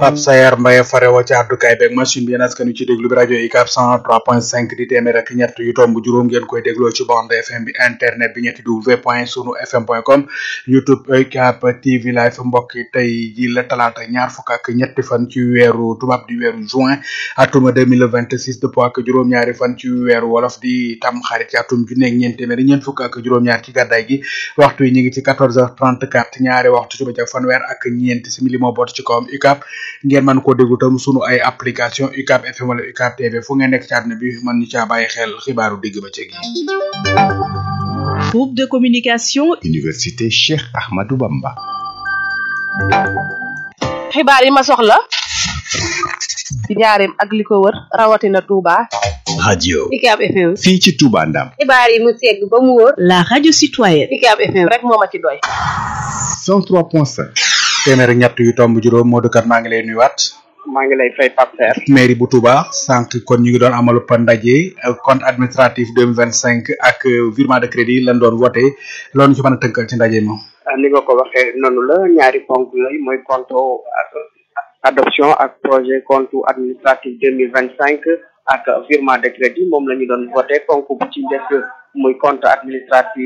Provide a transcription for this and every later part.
Pape Sayar Mbaye farewo ci àddukaay beeg machine bi yéen askan wi ci déglu bi rajo UCAB 103.5 di téeméer ak ñett yu tomb juróom ngeen koy dégloo ci bande FM bi internet bi ñetti w point sunu fm point com youtube UCAB TV live mbokk yi tey ji la talaata ñaar fukk ak ñetti fan ci weeru tubaab di weeru juin atuma 2026 dëppoo ak juróom-ñaari fan ci weeru wolof di tam xarit ci atum junne ak ñeent téeméer ñeent fukk ak juróom-ñaar ci gàddaay gi waxtu yi ñu ngi ci 14h34 ñaari waxtu ci bëccëg fanweer ak ñeent simili moo boot ci kawam UCAB ngeen mën koo déglu tam sunu ay application UCAB FM wala UCAB TV fu ngeen nekk ci àdduna bi mën ñu caa bàyyi xel xibaaru digg ba ci gi groupe de communication Université Cheikh Ahmadou Bamba xibaar yi ma soxla ci njaareem ak li ko wër rawatina Touba. radio UCAB FM fii ci Touba Ndam xibaar yi mu segg ba mu wóor la radio citoyenne UCAB FM rek moo ma ci doy 103.5 téeméer ak ñett yu tomb juróom Modou Kat maa ngi lay nuyuwaat maa ngi lay fay Pape Serre mairie bu Touba sànq kon ñu ngi doon amalu pa ndaje compte administratif 2025 ak virement de crédit lañ doon voté loolu ñu ci mën a tënkal ci ndaje moom ni nga ko waxee noonu la ñaari ponk yooyu mooy compte adoption ak projet compte administratif 2025 ak virement de crédit moom la ñu doon voté ponk bu ci njëkk muy compte administratif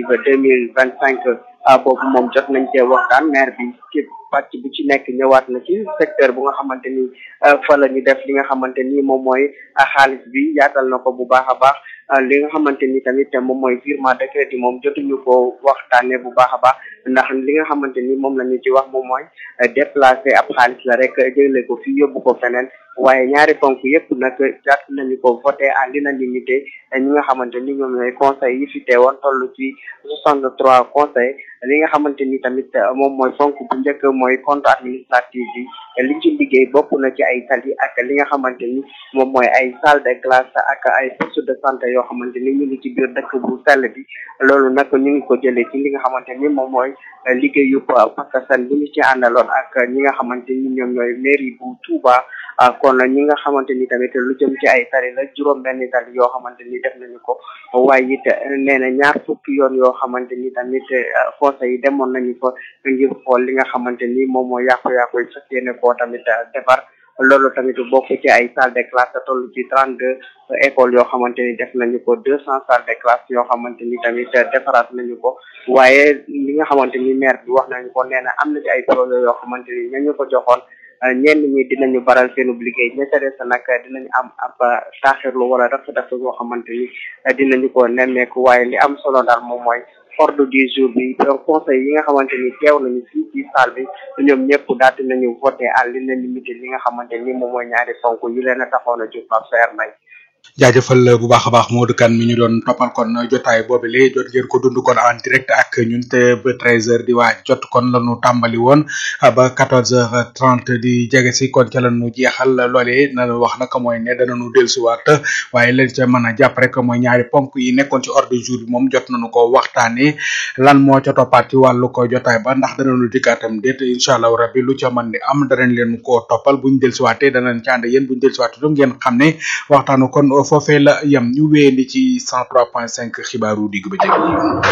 2025 boobu moom jot nañ cee waxtaan maire bi ci pàcc bu ci nekk ñëwaat na ci secteur bu nga xamante ni fa la ñu def li nga xamante ni moom mooy xaalis bi yaatal na ko bu baax a baax li nga xamante ni tamit moom mooy virement de crédit moom jotuñu ko waxtaanee bu baax a baax ndax li nga xamante ni moom la ñu ci wax moom mooy déplacer ab xaalis la rek jëlee ko fii yóbbu ko feneen waaye ñaari ponk yëpp nag jàpp nañu ko voté à l'unanimité ñi nga xamante ni ñoom ñooy conseil yi fi teewoon toll ci soixante trois conseil li nga xamante ni tamit moom mooy ponk bu njëkk mooy compte administratif bi li ci liggéey bokk na ci ay tali ak li nga xamante ni moom mooy ay salle de classe ak ay poste de santé yoo xamante ni ñu ngi ci biir dëkk bu sell bi loolu nag ñu ngi ko jëlee ci li nga xamante ni moom mooy liggéeyu pakastan bu ñu ci àndaloon ak ñi nga xamante ni ñoom ñooy mairie bu Touba kon ñi nga xamante ni tamit lu jëm ci ay tali la juróom benn tali yoo xamante ni def nañu ko waaye it nee na ñaar fukki yoon yoo xamante ni tamit conseil yi demoon nañu fa ngir xool li nga xamante ni moom moo yàqu-yàqu yi fas yéene koo tamit defar loolu tamit bokk ci ay salle de classe toll ci trente deux écoles yoo xamante ni def nañu ko deux cent salles de classe yoo xamante ni tamit defaraat nañu ko waaye li nga xamante ni maire bi wax nañu ko nee na am na ci ay projet yoo xamante ni ñañu ko joxoon ñenn ñi dinañu baral seenub liggéey ña ca des nag dinañu am ab taaxirlu wala rafet yoo xamante ni dinañu ko nemmeeku waaye li am solo daal moom mooy ordre du jour bi conseil yi nga xamante ni teew nañu fii ci salle bi ñoom ñëpp daal dinañu voté à l'unanimité li nga xamante ni moom mooy ñaari ponk yi leen a taxoon a jóg Pape Saer Mbaye jaajëfal bu baax a baax Modou Kane mi ñu doon toppal kon jotaay boobu lee jot ngeen ko dund kon en direct ak ñun te ba treize heures di waaj jot kon la ñu tàmbali woon ba quatorze heures trente di jege si kon ca la ñu jeexal loolee na wax nag mooy ne danañu dellusiwaat waaye leen ca mën a jàpp rek mooy ñaari ponk yi nekkoon ci ordre du jour bi moom jot nañu ko waxtaanee lan moo ca toppaat ci wàllu ko jotaay ba ndax danañu dikkaatam déet incha allah rabbi lu ca mën di am danañ leen koo toppal buñ dellusiwaatee danañ ci ànd yéen buñ dellusiwaatee du ngeen xam ne waxtaanu kon foofee la yem ñu wéyandi ci 103.5 xibaaru digg ba jëg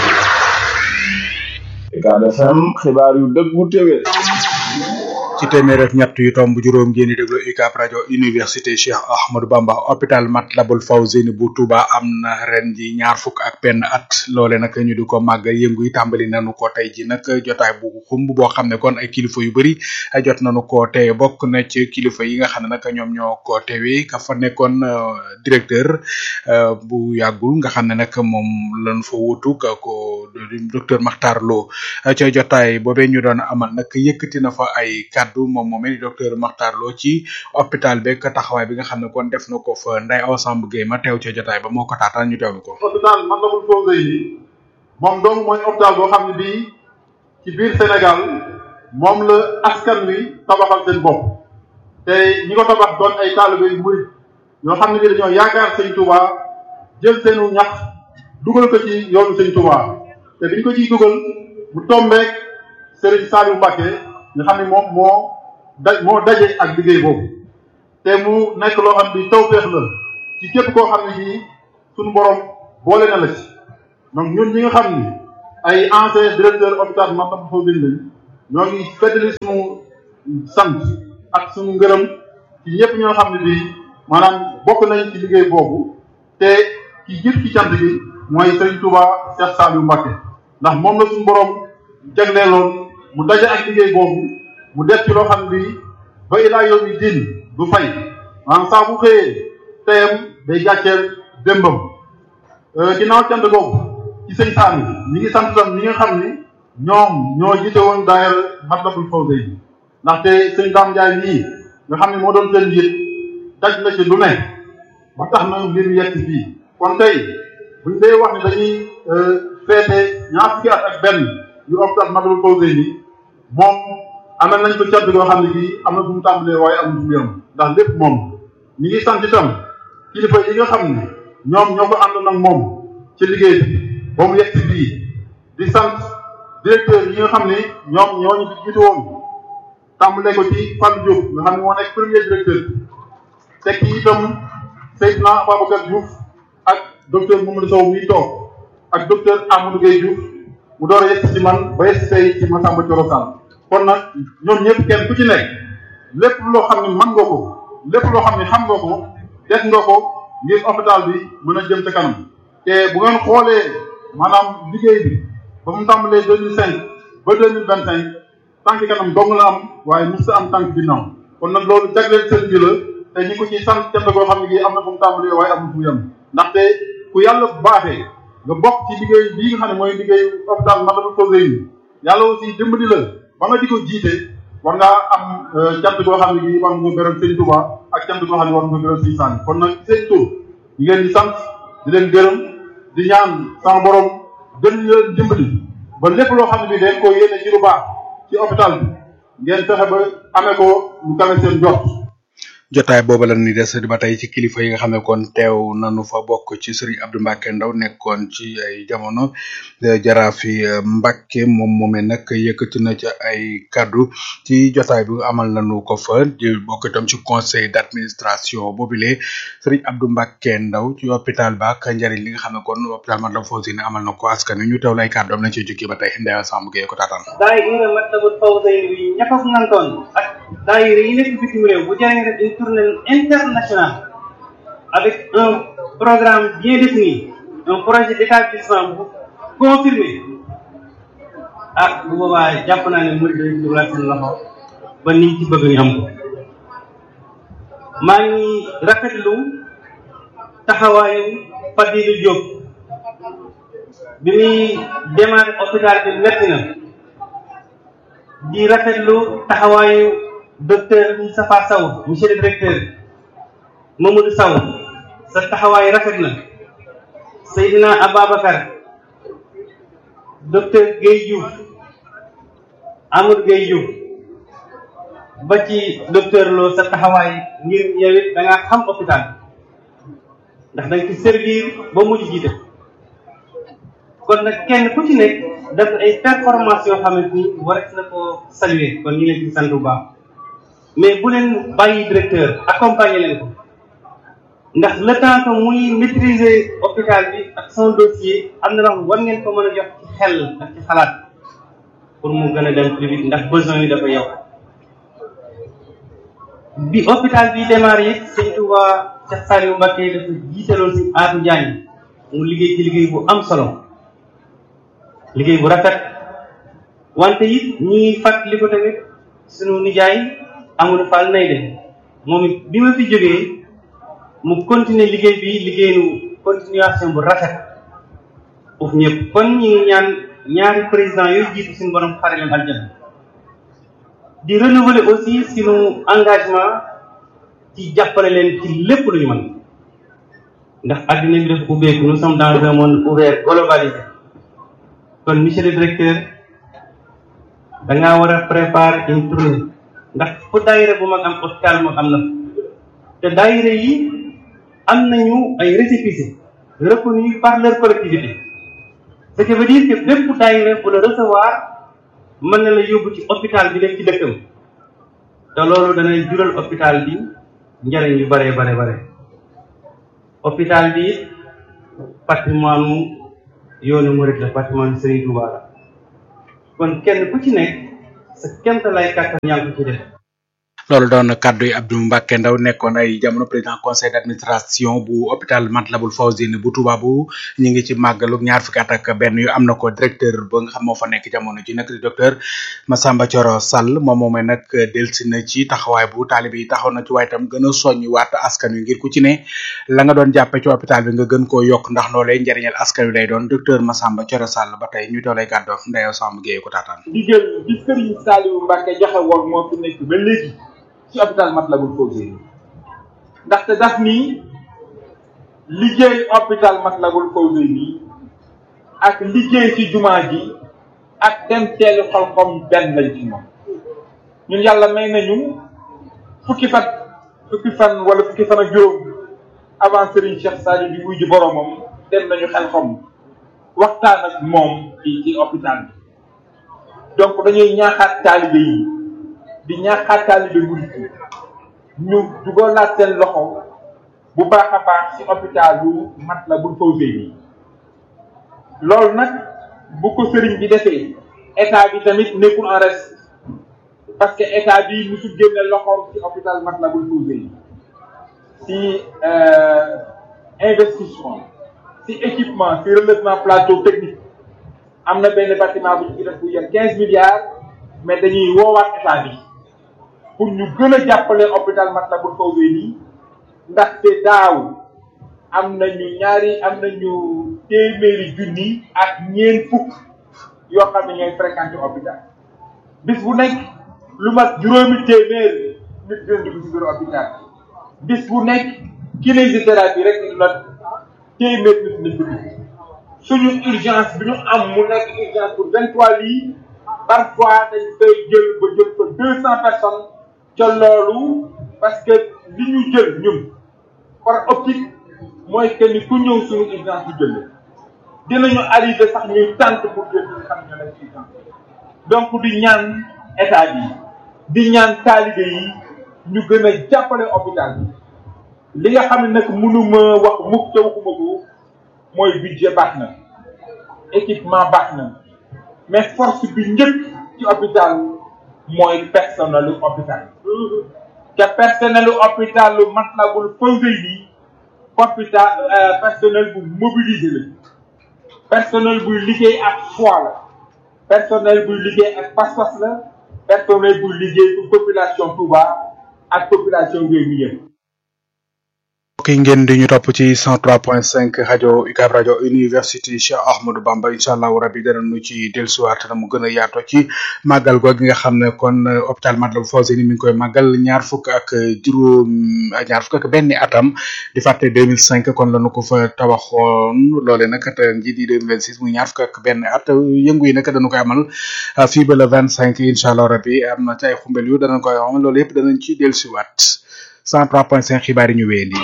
UCAB FM xibaar yu dëggu téwé ci téeméer ak ñett yu tomb juróom ngeen di déglu UCAB rajo université Cheikh Ahmadou Bamba hôpital Matlaboul Fawzeyni bu Touba am na ren ji ñaar fukk ak benn at loole nag ñu di ko màgg yëngu yi tàmbali nañu ko tey ji nag jotaay bu xumb boo xam ne kon ay kilifa yu bëri jot nañu ko teewe bokk na ci kilifa yi nga xam ne nag ñoom ñoo ko teewe ka fa nekkoon directeur bu yàggul nga xam ne nag moom lañ fa wutu ka ko docteur Makhtar Lo ca jotaay boobee ñu doon amal nag yëkkati na fa ay kaddu moom moomee di docteur Makhtar Lo ci hôpital beeg taxawaay bi nga xam ne kon def na ko fa Ndeye Awa Samb Gueye ma teew ca jotaay ba moo ko taataan ñu teewlu ko. hôpital Matlaboul Fawzeyni moom dong mooy hôpital boo xam ne bii ci biir Sénégal moom la askan wi tabaxal seen bopp te ñi ko tabax doon ay taalibe yu murit yoo xam ne bi dañoo yaakaar sëñ Touba jël seenu ñax dugal ko ci yoonu sëñ Touba te biñ ko ciy dugal mu tombeek Serigne Saliou Mbacké nga xam ne moom moo da moo daje ak liggéey boobu te mu nekk loo xam ni tawfeex la ci képp koo xam ne nii suñu borom boole na la ci donc ñun ñi nga xam ni ay ancien directeur hôpital Matlaboul Fawzeyni lañ ñoo ngi feddali suñu sant ak suñu ngërëm ci ñëpp ñoo xam ne bii maanaam bokk nañ ci liggéey boobu te ci jiit ci cant gi mooy Sëriñ Touba Cheikh Saliou Mbacké ndax moom la suñu borom jagleeloon mu daje ak liggéey boobu mu def ci loo xam ne bii ba ilaa yow mi diin du fay maanaam saa bu xëyee teyam day gàcceel démbam ginnaaw cant googu ci sëñ Saliou ñi ngi sant tam ñi nga xam ni ñoom ñoo jiite woon daayira Matlabul Fawzayni ndaxte sëñ Dame Ndiaye nii nga xam ne moo doon seen njiit daj na ci lu ne ba tax na mbir mi yegg fii kon tey buñ dee wax ne dañuy feete ñaar fukki at ak benn yu hôpital Matlabul Fawzayni moom amal nañ ko cant goo xam ne bii am na fu mu tàmbalee waaye amul fu mu yem ndax lépp moom ñi ngi sant itam kilifa yi nga xam ne ñoom ñoo ko ànd nag moom ci liggéey bi ba mu yegg bii di sant directeur yi nga xam ne ñoom ñoo ñu fi jiitu woon tàmbalee ko ci Fallou Diop nga xam ne moo nekk premier directeur teg ci itam Seydina Ababacar Diouf ak docteur Mamadou Sow muy toog ak docteur Amadou Gueye Diouf mu door a yegg ci man ba yegg tey ci Massamba Thioro Sall kon nag ñoom ñëpp kenn ku ci nekk lépp loo xam ne mën nga ko lépp loo xam ne xam nga ko def nga ko ngir hôpital bi mën a jëm ca kanam te bu ngeen xoolee maanaam liggéey bi ba mu tàmbalee deux mille cinq ba deux mille vingt cinq tànk kanam dong la am waaye mos am tànk ginnaaw kon nag loolu jagleel seen bi la te ñi ko ci sant cant koo xam ne gii am na fu mu tàmbalee waaye amul fu mu yem ndaxte ku yàlla baaxee nga bokk ci liggéey bii nga xam ne mooy liggéey hôpital Matlabul Fawzayni yàlla aussi dimbali la ba nga di ko jiite war ngaa am cant goo xam ne gii war nga beral sëñ Touba ak cant goo xam ne war nga beral sëñ Sane kon nag seen tur ñu ngeen di sant di leen gërëm di ñaan sama borom gën leen dimbali ba lépp loo xam ne bii dañ ko yéene ci lu baax ci hôpital bi ngeen fexe ba amee ko lu kawe seen jot. jotaay boobu la ni des ba tey ci kilifa yi nga xam ne kon teew nanu fa bokk ci Serigne Abdou Mbacké Ndaw nekkoon ci ay jamono jaraafi Mbacké moom moomee nag yëkkati na ci ay kaddu ci jotaay bi amal nanu ko fa di bokk itam ci conseil d'administration boobule Serigne Abdou Mbacké Ndaw ci hôpital ba ak njëriñ li nga xam ne kon hôpital Matlabul Fawzayni amal na ko askan wi ñu teew lay kàddoom nañ ci jukki ba tey Ndeya Samb Gueye ko taataan. daayira Matlabul Fawzayni bi ña ko nantoon ak daayira yi nekk bitim réew bu jëree def une tournée internationale avec un programme bien défini un projet d'établissement bu confirmé ah bu boobaa jàpp naa ne murid dañu dugal seen loxo ba niñ ci bëgg ñu am ko maa ngi rafetlu taxawaayu Fadilou Diop bi muy démarré hôpital bi metti na di rafetlu taxawaayu docteur Moustapha Sow monsieur le directeur Mamadou Sow sa taxawaay rafet na Seydina Ababacar docteur Guèye Diouf Amadou Guèye Diouf ba ci docteur Lo sa taxawaay ngir yow it da ngaa xam hôpital ndax da nga ci servir ba mujj jiite kon nag kenn ku ci nekk def ay performance yoo xamante ni war na ko saluer kon ñu leen ci sant bu baax mais bu leen bàyyi directeur accompagner leen ko ndax le temps que muy maîtriser hôpital bi ak son dossier am na loo war ngeen ko mën a jox ci xel ak ci xalaat pour mu gën a dem plus vite ndax besoin yi dafa yow bi hôpital bi démarré it sëñ Touba Cheikh Saliou Mbacké dafa jiitaloon si Atou Diagne mu liggéey ci liggéey bu am solo liggéey bu rafet wante it ñi ngi fàttali ko tamit sunu nijaay Amadou Fall nay de moom it bi ma fi jógee mu continuer liggéey bi liggéeyu continuation bu rafet foofu ñëpp kon ñi ngi ñaan ñaari président yooyu jiitu suñu borom xare leen aljana di renouveler aussi suñu engagement ci jàppale leen ci lépp lu ñu mën ndax adduna bi dafa ubbeeku nous sommes dans un monde ouvert globalisé kon monsieur le directeur da ngaa war a préparer une tournée ndax fu daayira bu mag am hôpital mag am na te daayira yi am nañu ay récépissé reconnus par leur collectivité ce qui veut dire que bépp daayira bu la recevoir mën na la yóbbu ci hôpital bi def ci dëkkam te loolu danay jural hôpital bi njariñ yu bare bare bare hôpital bi patrimoine mu yoonu murid la patrimoine Serigne Touba la kon kenn ku ci nekk sa kent lay kàttan yaa ngi ko ci def loolu doon kaddu yi Abdou Mbacke Ndaw nekkoon ay jamono président conseil d'administration bu hôpital Matlaboul Fawzeyni bu Touba bu ñu ngi ci màggalu ñaar fukki at ak benn yu am na ko directeur ba nga xam moo fa nekk jamono ji nag di docteur Massamba Thioro Sall moom moomee nag delsi na ci taxawaay bu taalibe yi taxaw na ci waaye itam gën a soññi waat askan wi ngir ku ci ne la nga doon jàppe ci hôpital bi nga gën koo yokk ndax loolee njëriñal askan wi lay doon docteur Massamba Thioro Sall ba tey ñu doolay kàddu ndeyo Samb Gueye ko taataan ndigal bi Serigne Saliou Mbacke joxe woon moo fi nekk ba léegi ci hôpital Matlaboul Fawzeyni ndaxte daf ni liggéey hôpital Matlaboul Fawzeyni ak liggéey ci jumaa ji ak dem teelu xalxom benn lañ ci moom ñun yàlla may nañu fukki fan fukki fan wala fukki fan ak juróom avant Serigne Cheikh Saliou di wuy ji boromam dem nañu xelxom waxtaan ak moom ci ci hôpital bi donc dañuy ñaaxaat taalibe yi di ñaaxaat taalibe murit yi ñu dugalaat seen loxo bu baax a baax ci hôpitalu Matlaboul Fawzeyni loolu nag bu ko sëriñ bi defee état bi tamit nekkul en reste parce que état bi musul génne loxoom ci hôpital Matlaboul Fawzeyni ci investissement ci équipement ci relèvement plateau technique am na benn bâtiment bu ñu ci def bu yor quinze milliards mais dañuy woowaat état bi pour ñu gën a jàppale hôpital Matlaboul Fawzeyni ndaxte daaw am nañu ñaari am nañu téeméeri junni ak ñeent fukk yoo xam ne ñooy fréquenté hôpital bis bu nekk lu mat juróomi téeméer nit dina dugg si biir hôpital bis bu nekk kinésithérapie rek lu mat téeméer nit nañ ko dugg suñu urgence bi ñu am mu nekk urgence pour vingt trois lits parfois dañ fay jël ba jël ko deux cent personnes ca loolu parce que li ñu jël ñun par optique mooy que ni ku ñëw suñu urgence ñu jël dinañu arrivé sax ñuy tànk pour jël ñi nga xam ne nekk urgence donc di ñaan état bi di ñaan taalibe yi ñu gën a jàppale hôpital bi li nga xam ne nag mënuma wax mukk te waxuma ko mooy budget baax na équipement baax na mais force bi njëkk ci hôpital mooy personnelu hôpital te personnelu hôpital lu Matlaboul Fawzeyni hôpital personnel bu mobilisé la personnel buy liggéey ak foi la personnel buy liggéey ak pas-pas la personnel buy liggéey pour population Touba ak population réew mi yëpp ki ngeen di ñu topp ci 103.5 rajo UCAB rajo université Cheikh Ahmadou Bamba incha allahu rabi danañu ci dellusiwaat na mu gën a yaatoo ci màggal googu nga xam ne kon hôpital Matlaboul Fawzeyni mi ngi koy màggal ñaar fukk ak juróom ñaar fukk ak benn atam di fàtte 2005 kon lañu ko fa tabaxoon loole nag ren jii di 2026 muy ñaar fukk ak benn at yëngu yi nag dañu koy amal fii ba le 25 incha allah rabi am na ci ay xumbel yu danañ koy amal loolu yëpp danañ ci dellusiwaat 103.5 xibaar yi ñu wéyandi.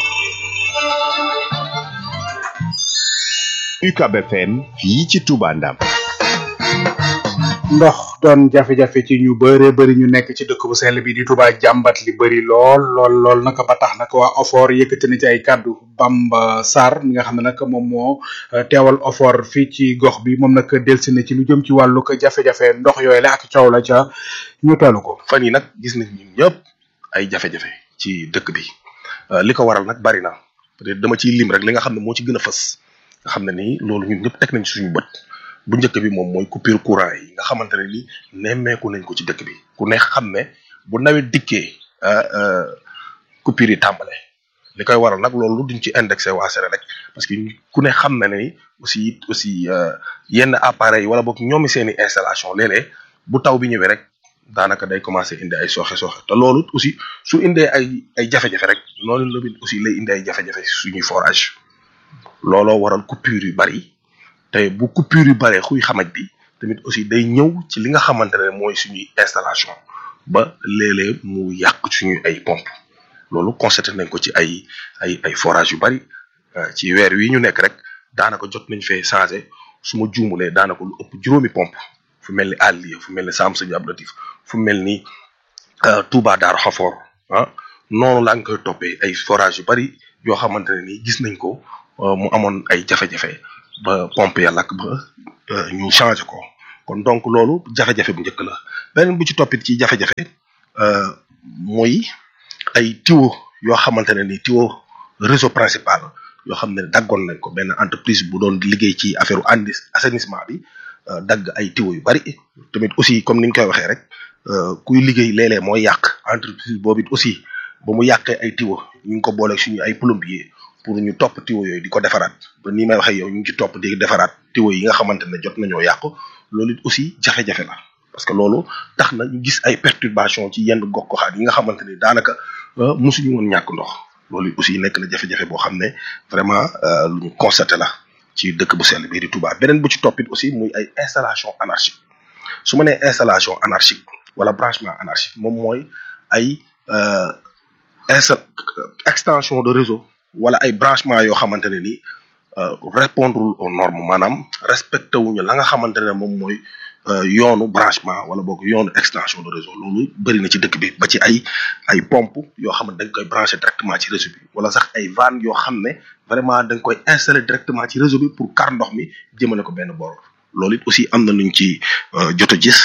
UCAB FM fii ci Touba Ndam ndox doon jafe-jafe ci ñu bëre bëri ñu nekk ci dëkk bu sell bi di Touba jàmbat li bëri lool lool lool naka ba tax nag waa OFOR yëkkati na ci ay kàddu Bamba Sarr mi nga xam ne nag moom moo teewal OFOR fii ci gox bi moom nag delsi na ci lu jëm ci wàllu ko jafe-jafe ndox yooyu la ak coow la ca ñu teelu ko. fan yi nag gis nañ ñun ñëpp ay jafe-jafe ci dëkk bi li ko waral nag bari na peut-être dama ciy lim rek li nga xam ne moo ci gën a fës nga xam ne nii loolu ñun ñëpp teg nañ ci suñu bët bu njëkk bi moom mooy coupure courant yi nga xamante ne ni nemmeeku nañ ko ci dëkk bi ku ne xam ne bu nawet dikkee coupure yi tàmbale li koy waral nag loolu duñ ci indexé waa Senelec parce que ku ne xam na ne aussi aussi yenn appareils wala boog ñoomi seeni installation léeg-léeg bu taw bi ñëwee rek daanaka day commencé indi ay sooxe sooxe te loolu aussi su indee ay ay jafe-jafe rek noonu la aussi lay indi ay jafe-jafe suñuy forage looloo waral coupure yu bari te bu coupure yu baree xuy xamaj bi tamit aussi day ñëw ci li nga xamante ne mooy suñuy installation ba léeg-léeg mu yàq suñuy ay pompe loolu constaté nañ ko ci ay ay ay forage yu bari ci weer wi ñu nekk rek daanaka jot nañ fee changé su ma juumulee daanaka lu ëpp juróomi pompe fu mel ni Aliya fu mel ni Sam Sëñ Abdou Latif fu mel ni Touba Daaru Xafoor ah noonu laa ngi koy toppee ay forage yu bari yoo xamante ne nii gis nañ ko mu amoon ay jafe-jafe ba pompe ya lakk ba ñu changé ko kon donc loolu jafe-jafe bu njëkk la beneen bu ci toppit ci jafe-jafe muy ay tuyau yoo xamante ne ni tuyau réseau principal yoo xam ne daggoon nañ ko benn entreprise bu doon liggéey ci affaire andi assainissement bi dagg ay tuyau yu bari tamit aussi comme ni ñu koy waxee rek kuy liggéey léeg-léeg mooy yàq entreprise boobu it aussi ba mu yàqee ay tuyau ñu ngi ko booleeg suñu ay plombier pour ñu topp tuyau yooyu di ko defaraat ba nii may waxee yow ñu ngi ci topp di defaraat tuyau yi nga xamante ne jot nañoo yàqu loolu it aussi jafe-jafe la parce que loolu tax na ñu gis ay perturbation ci yenn gox goxaat yi nga xamante ni daanaka mosuñu woon ñàkk ndox loolu aussi nekk na jafe-jafe boo xam ne vraiment lu ñu constaté la ci dëkk bu sell bii di Touba beneen bu ci toppit aussi muy ay installation anarchique su ma nee installation anarchique wala branchement anarchique moom mooy ay insta extension de réseau wala ay branchement yoo xamante ne ni répondre aux normes maanaam respecté wuñu la nga xamante ne moom mooy yoonu branchement wala boog yoonu extension de réseau loolu bëri na ci dëkk bi ba ci ay ay pompe yoo xam ne dañ koy branché directement ci réseau bi wala sax ay vannes yoo xam ne vraiment dañ koy installé directement ci réseau bi pour kar ndox mi jëmale ko benn bor loolu it aussi am na luñ ci jot a gis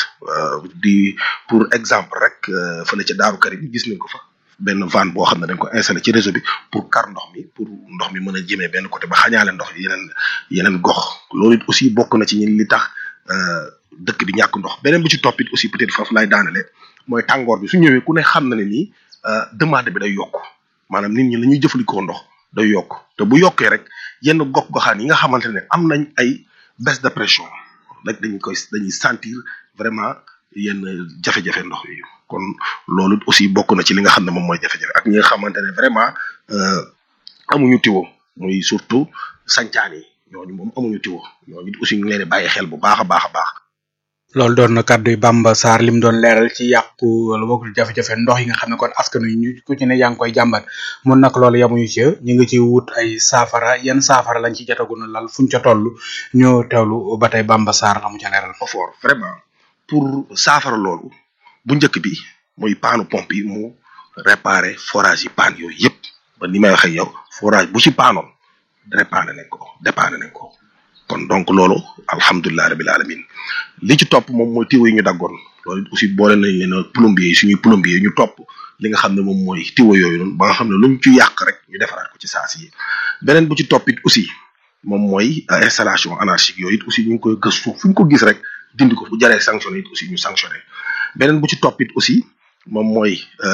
di pour exemple rek fële ca Daaru Karim gis nañ ko fa benn vanne boo xam ne dañ ko installé ci réseau bi pour kar ndox mi pour ndox mi mën a jëmee benn côté ba xañaale ndox yeneen yeneen gox loolu it aussi bokk na ci ñun li tax dëkk bi ñàkk ndox beneen bi ci toppit aussi peut-être foofu laay daanale mooy tàngoor bi su ñëwee ku ne xam na ne nii demande bi day yokk maanaam nit ñi la ñuy jëfandikoo ndox day yokk te bu yokkee rek yenn gox goxaan yi nga xamante ne am nañ ay baisse de pression rek dañu koy dañuy sentir vraiment yenn jafe-jafe ndox yi kon loolu aussi bokk na ci li nga xam ne moom mooy jafe-jafe ak ñi nga xamante ne vraiment amuñu tiwo muy surtout sancaan yi ñooñu moom amuñu tiwo ñooñu aussi ñu ngi leen di bàyyi xel bu baax a baax a baax. loolu doon na kàddu yi Bamba Sarr lim doon leeral ci yàqu wala boog jafe-jafe ndox yi nga xam ne kon askan wi ñu ku ci ne yaa ngi koy jàmbat mun nag loolu yamuñu ci ñu ngi ci wut ay saafara yan saafara lañ ci jotagun lal fuñ ca toll ñoo teewlu ba tey Bamba Sarr la mu ca leeral. fort vraiment pour saafara loolu bu njëkk bi muy paanu pompe yi mu réparer forage yi paan yooyu yëpp ba ni may waxee yow forage bu ci paanoon réparé nañ ko dépanné nañ ko. kon donc loolu alhamdulilah rabil alamin li ci topp moom mooy tiwo yi ñu daggoon loolu aussi boole nañ leen plombier yi suñuy plombier yi ñu topp li nga xam ne moom mooy tiwo yooyu noonu ba nga xam ne luñ ci yàq rek ñu defaraat ko ci saasi yi beneen bu ci toppit aussi moom mooy installation anarchique yooyu it aussi ñu ngi koy gëstu fu ñu ko gis rek dindi ko bu jaree sanctionné it aussi ñu sanctionné beneen bu ci toppit aussi moom mooy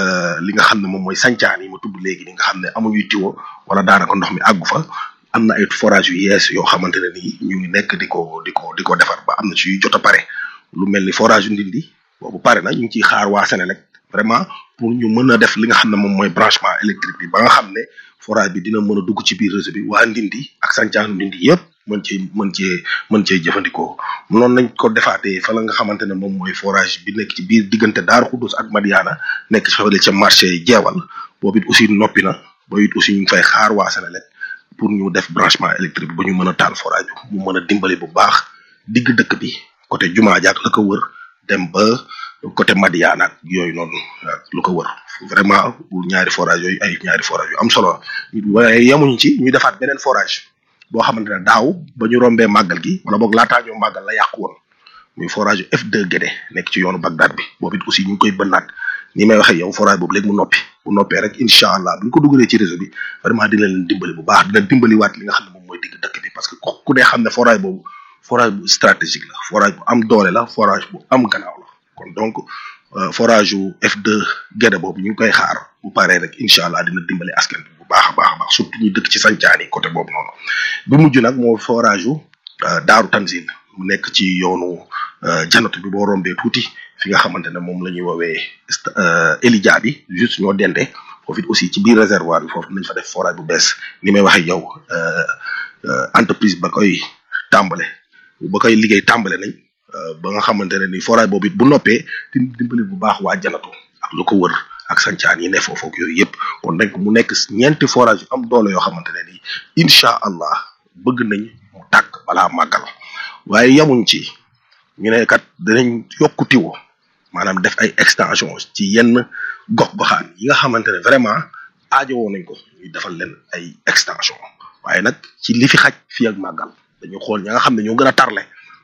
li nga xam ne moom mooy sancaan yi ma tudd léegi li nga xam ne amuñuy tiwo wala daanaka ndox mi àggu fa am na ay forage yu yees yoo xamante ne nii ñu ngi nekk di ko di ko di ko defar ba am na ci yu jot a pare lu mel ni forage yu ndindi boobu pare na ñu ngi ciy xaar waa Sénélec vraiment pour ñu mën a def li nga xam ne moom mooy branchement électrique bi ba nga xam ne forage bi dina mën a dugg ci biir réseau bi waa ndindi ak sàncaanu ndindi yëpp mën cee mën cee mën cee jëfandikoo noonu nañ ko defaatee fa la nga xamante ne moom mooy forage bi nekk ci biir diggante Daaru Xudus ak Madiana nekk ci fafale ca marché jeewal boobu it aussi noppi na boobu it aussi ñu ngi fay xaar waa Sénélec pour ñu def branchement électrique ba ñu mën a taal forage bi mu mën a dimbali bu baax digg dëkk bi côté jumaa jaak la ko wër dem ba côté Madiana ak yooyu noonu lu ko wër vraiment ñaari forage yooyu ay ñaari forage yu am solo waaye yemuñu ci ñu defaat beneen forage boo xamante ne daaw ba ñu rombee màggal gi wala boog laataa ñoo màggal la yàqu woon muy forage F2 Guédé nekk ci yoonu Bagdad bi boobu it aussi ñu ngi koy bënnaat ni may waxee yow forage boobu léegi mu noppi bu noppee rek incha allah bu ñu ko dugalee ci réseau bi vraiment dina leen dimbali bu baax dina dimbali waat li nga xam ne moom mooy digg dëkk bi parce que ku dee xam ne forage boobu forage bu stratégique la forage bu am doole la forage bu am gannaaw la kon donc forage yu F2 Guédé boobu ñu ngi koy xaar bu paree rek incha allah dina dimbali askan bi bu baax a baax a baax surtout ñi dëkk ci sancaan yi côté boobu noonu bi mujj nag moo forage yu Daaru Tanzil mu nekk ci yoonu janatu bi boo rombee tuuti fi nga xamante ne moom la ñuy woowee Elidia bi juste ñoo dende foofu it aussi ci biir réservoir bi foofu nañ fa def forage bu bees ni may waxee yow entreprise ba koy tàmbale ba koy liggéey tàmbale nañ ba nga xamante ne ni forage boobu it bu noppee di dimbali bu baax waa janatu ak lu ko wër ak sancaan yi ne foofu ak yooyu yëpp kon donc mu nekk ñeenti forage yu am doole yoo xamante ne ni incha allah bëgg nañ mu tàkk balaa màggal waaye yamuñ ci ñu ne kat dinañ yokku tiwo maanaam def ay extension ci yenn gox goxaan yi nga xamante ne vraiment aajowoo nañ ko ñu defal leen ay extension waaye nag ci li fi xaj fii ak màggal dañu xool ña nga xam ne ñoo gën a tarle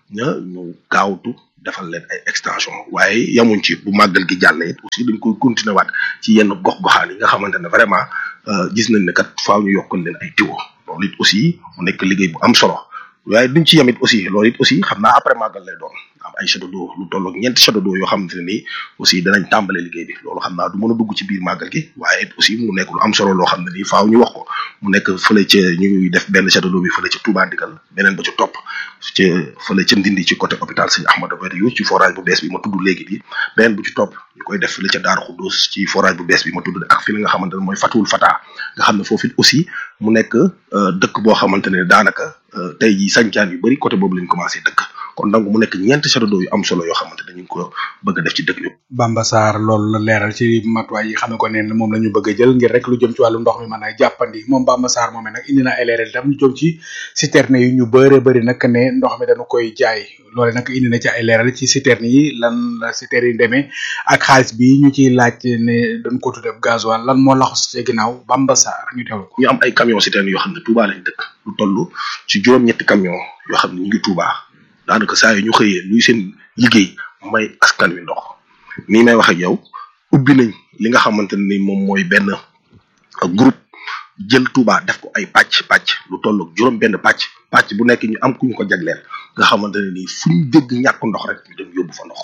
ña ñu gaawtu defal leen ay extension waaye yamuñ ci bu màggal gi jàllee it aussi dañ koy continuer waat ci yenn gox-goxaan yi nga xamante ne vraiment gis nañ ne kat faaw ñu yokkal leen ay tiwo loolu it aussi mu nekk liggéey bu am solo waaye duñ ci yem it aussi loolu it aussi xam naa après màggal lay doon am ay château d'eau lu toll ak ñeenti château d'eau yoo xamante ne nii aussi danañ tàmbale liggéey bi loolu xam naa du mën a dugg ci biir màggal gi waaye it aussi mu nekk lu am solo loo xam ne nii faaw ñu wax ko mu nekk fële ca ñu ngi def benn château d'eau bi fële ca Touba Ndigal beneen ba ca topp ca fële ca Ndindi ci côté hôpital Sëñ Ahmadou Badawi ci forage bu bees bi ma tudd léegi bi beneen bu ci topp ñu koy def fële ca Daaru Xuddoos ci forage bu bees bi ma tudd ak fi la nga xamante ne mooy Fatul Fata nga xam ne foofu it aussi mu nekk dëkk boo xamante ne daanaka tey jii sancaan yu bari côté boobu lañ commencé dëkk kon donc mu nekk ñeenti château d'eau yu am solo yoo xamante ne ñu ngi ko bëgg a def ci dëkk bi. Bamba Sarr loolu la leeral ci matuwaay yi xam ne ko ne moom la ñu bëgg a jël ngir rek lu jëm ci wàllu ndox mi mën a jàppandi moom Bamba Sarr moomee nag indi na ay leeral itam lu jëm ci citerne yi ñu bëre bëri nag ne ndox mi dañu koy jaay loole nag indi na ci ay leeral ci citerne yi lan la citerne yi demee ak xaalis bi ñu ciy laaj ne dañ ko tuddee gasoil lan moo laxus ci ginnaaw Bamba Sarr ñu teewlu ko. ñu am ay camion citerne yoo xam ne Touba lañ dëkk lu toll ci juróom-ñetti camion yoo xam ne ñu ngi Touba daanaka saa yu ñu xëyee luy seen liggéey may askan wi ndox nii may wax ak yow ubbi nañ li nga xamante ne ni moom mooy benn groupe jël Touba def ko ay pàcc pàcc lu toll ak juróom benn pàcc pàcc bu nekk ñu am ku ñu ko jagleel nga xamante ne nii fu ñu dégg ñàkk ndox rek ñu dem yóbbu fa ndox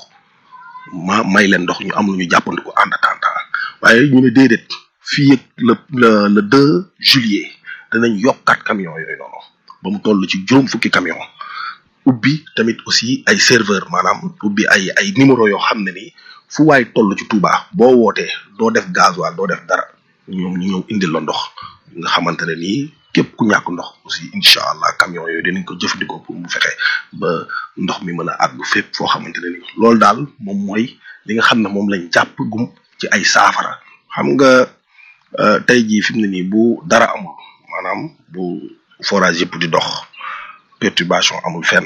ma may leen ndox ñu am lu ñu jàppandi ko en attendant waaye ñu ne déedéet fii ak le le le deux juillet danañ yokkaat camion yooyu noonu ba mu toll ci juróom fukki camion ubbi tamit aussi ay serveur maanaam ubbi ay ay numéro yoo xam ne nii fu waay toll ci Touba boo wootee doo def gasoil doo def dara ñoom ñu ñëw indil la ndox nga xamante ne nii képp ku ñàkk ndox aussi incha allah camion yooyu dinañ ko jëfandikoo pour mu fexe ba ndox mi mën a àgg fépp foo xamante ne nii loolu daal moom mooy li nga xam ne moom lañ jàpp gum ci ay saafara xam nga tey jii fi mu ne nii bu dara amul maanaam bu forage yëpp di dox perturbation amul fenn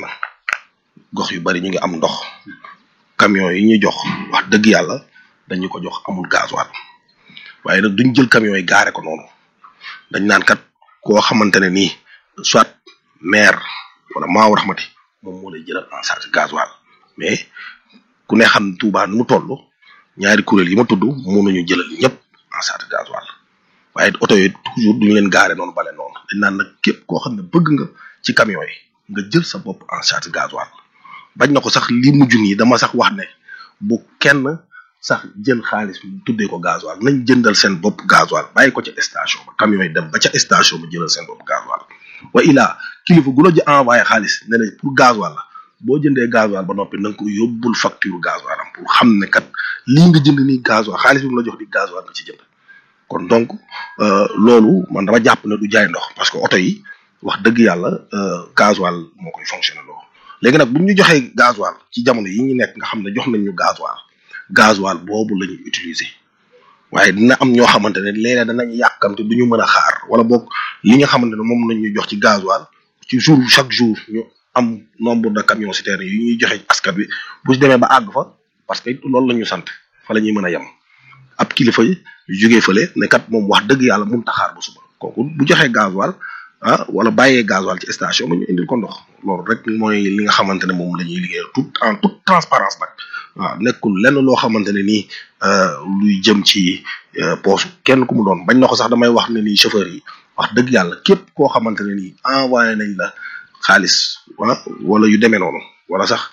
gox yu bari ñu ngi am ndox camion yi ñuy jox wax dëgg yàlla dañu ko jox amul gasoil waaye nag duñ jël camion yi gaare ko noonu dañ naan kat koo xamante ne nii soit maire wala maaw raxmati moom moo lay jëlal en charge gasoil mais ku ne xam ne Touba nu mu toll ñaari kuréel yi ma tudd mënuñu jëlal ñëpp en charge gasoil waaye oto yi toujours duñu leen gaare noonu bale noonu dañ naan nag képp koo xam ne bëgg nga ci camion yi nga jël sa bopp en charge gasoil bañ na ko sax li mujj nii dama sax wax ne bu kenn sax jël xaalis bi tuddee ko gasoil nañ jëndal seen bopp gasoil bàyyi ko ca station ba camion yi dem ba ca station ba jëlal seen bopp gasoil wa ilaa kilifa gu la ji envoyé xaalis ne la pour gasoil la boo jëndee gasoil ba noppi na nga ko yóbbul facture gasoil am pour xam ne kat lii nga jënd nii gasoil xaalis bi mu la jox di gasoil nga ci jënd kon donc loolu man dama jàpp ne du jaay ndox parce que oto yi wax dëgg yàlla gasoil moo koy fonctionné loo léegi nag bu ñu joxee gasoil ci jamono yi ñu nekk nga xam ne jox nañ ñu gasoil gasoil boobu la ñuy utiliser waaye dina am ñoo xamante ne léeg-léeg danañ yàkkamte du ñu mën a xaar wala boog li nga xamante ne moom lañ ñu jox ci gasoil ci jour chaque jour ñu am nombre de camions citernes yu ñuy joxe askan wi bu si demee ba àgg fa parce que loolu la ñu sant fa la ñuy mën a yem ab kilifa yi jógee fële ne kat moom wax dëgg yàlla mun taxaar ba suba kooku bu joxee gasoil ah wala bàyyee gasoil ci station ba ñu indil ko ndox loolu rek mooy li nga xamante ne moom la ñuy liggéey tout en toute transparence nag waaw nekkul lenn loo xamante ne nii luy jëm ci poosu kenn ku mu doon bañ na ko sax damay wax ne nii chauffeur yi wax dëgg yàlla képp koo xamante ne nii envoyé nañ la xaalis ah wala yu demee noonu wala sax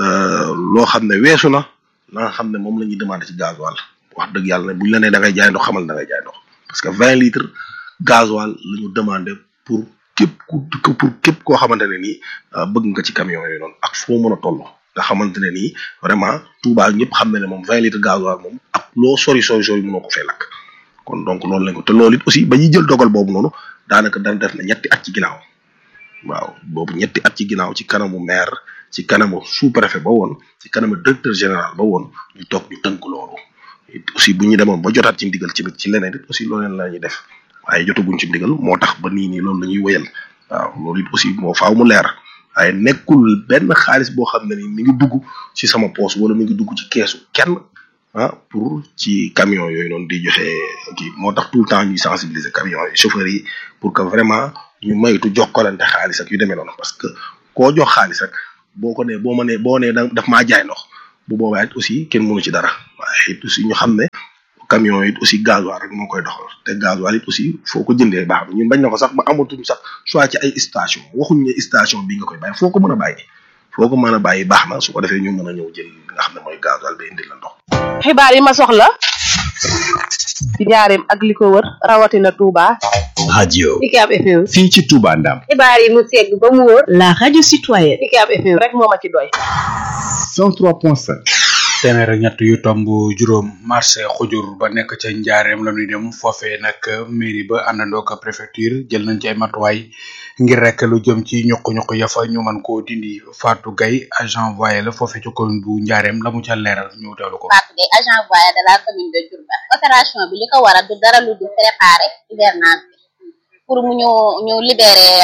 loo xam ne weesu na la nga xam ne moom la ñuy demandé ci gasoil wax dëgg yàlla ne buñ la nee da ngay jaay ndox xamal da ngay jaay ndox parce que vingt litres gasoil la ñu demandé pour képp ku pour képp koo xamante ne nii bëgg nga ci camion yooyu noonu ak foo mën a toll nga xamante ne nii vraiment Touba ñëpp xam ne ne moom vingt litres gasoil moom ak loo sori sori sori mënoo ko fay lakk kon donc loolu lañ ko te loolu it aussi ba ñuy jël dogal boobu noonu daanaka dana def na ñetti at ci ginnaaw waaw boobu ñetti at ci ginnaaw ci kanamu maire ci kanamu sous préfet ba woon ci kanamu directeur général ba woon ñu toog ñu tënk loolu aussi bu ñu demoon ba jotaat ci ndigal ci ci leneen it aussi loolu la ñuy def waaye jotaguñ ci ndigal moo tax ba nii nii loolu la ñuy wëyal waaw loolu it aussi moo faaw mu leer waaye nekkul benn xaalis boo xam ne ni mi ngi dugg ci sama poche wala mi ngi dugg ci keesu kenn ah pour ci camion yooyu noonu di joxe kii moo tax tout le temps ñuy sensibiliser camion yi chauffeurs yi pour que vraiment ñu maytu jokkalante xaalis ak yu demee noonu parce que koo jox xaalis rek boo ko nee boo ma nee boo nee da daf maa jaay ndox bu boobaa it aussi kenn mënu ci dara waaye it aussi ñu xam ne camion yi aussi gasoil rek moo koy doxal te gasoil it aussi foo ko jëndee baax na ñun bañ na ko sax ba amatuñ sax soit ci ay station waxuñ ne station bi nga koy bàyyi foo ko mën a bàyyi foo ko mën a bàyyi baax na su ko defee ñu mën a ñëw jël li nga xam ne mooy gasoil ba indi la ndox. xibaar yi ma soxla ci njaareem ak li ko wër rawatina Touba. radio UCAB FM. fii ci Touba Ndam xibaar yi mu segg ba mu wóor. La radio citoyenne. UCAB FM. rek moo ma ci doy. 103.5 téeméer ak ñett yu tomb juróom marché xujur ba nekk ca njaareem la ñuy dem foofee nag mairie ba àndandoo ak préfecture jël nañ ci ay matuwaay ngir rek lu jëm ci ñuq-ñuq ya fa ñu mën koo dindi Fatou Gaye agent voyé la foofee ci commune bu njaareem la mu ca leeral ñu teewlu ko. Fatou Gueye agent voyé de la commune de Diourbel opération bi li ko waral du dara lu dul préparer hivernage bi pour mu ñu ñu libérer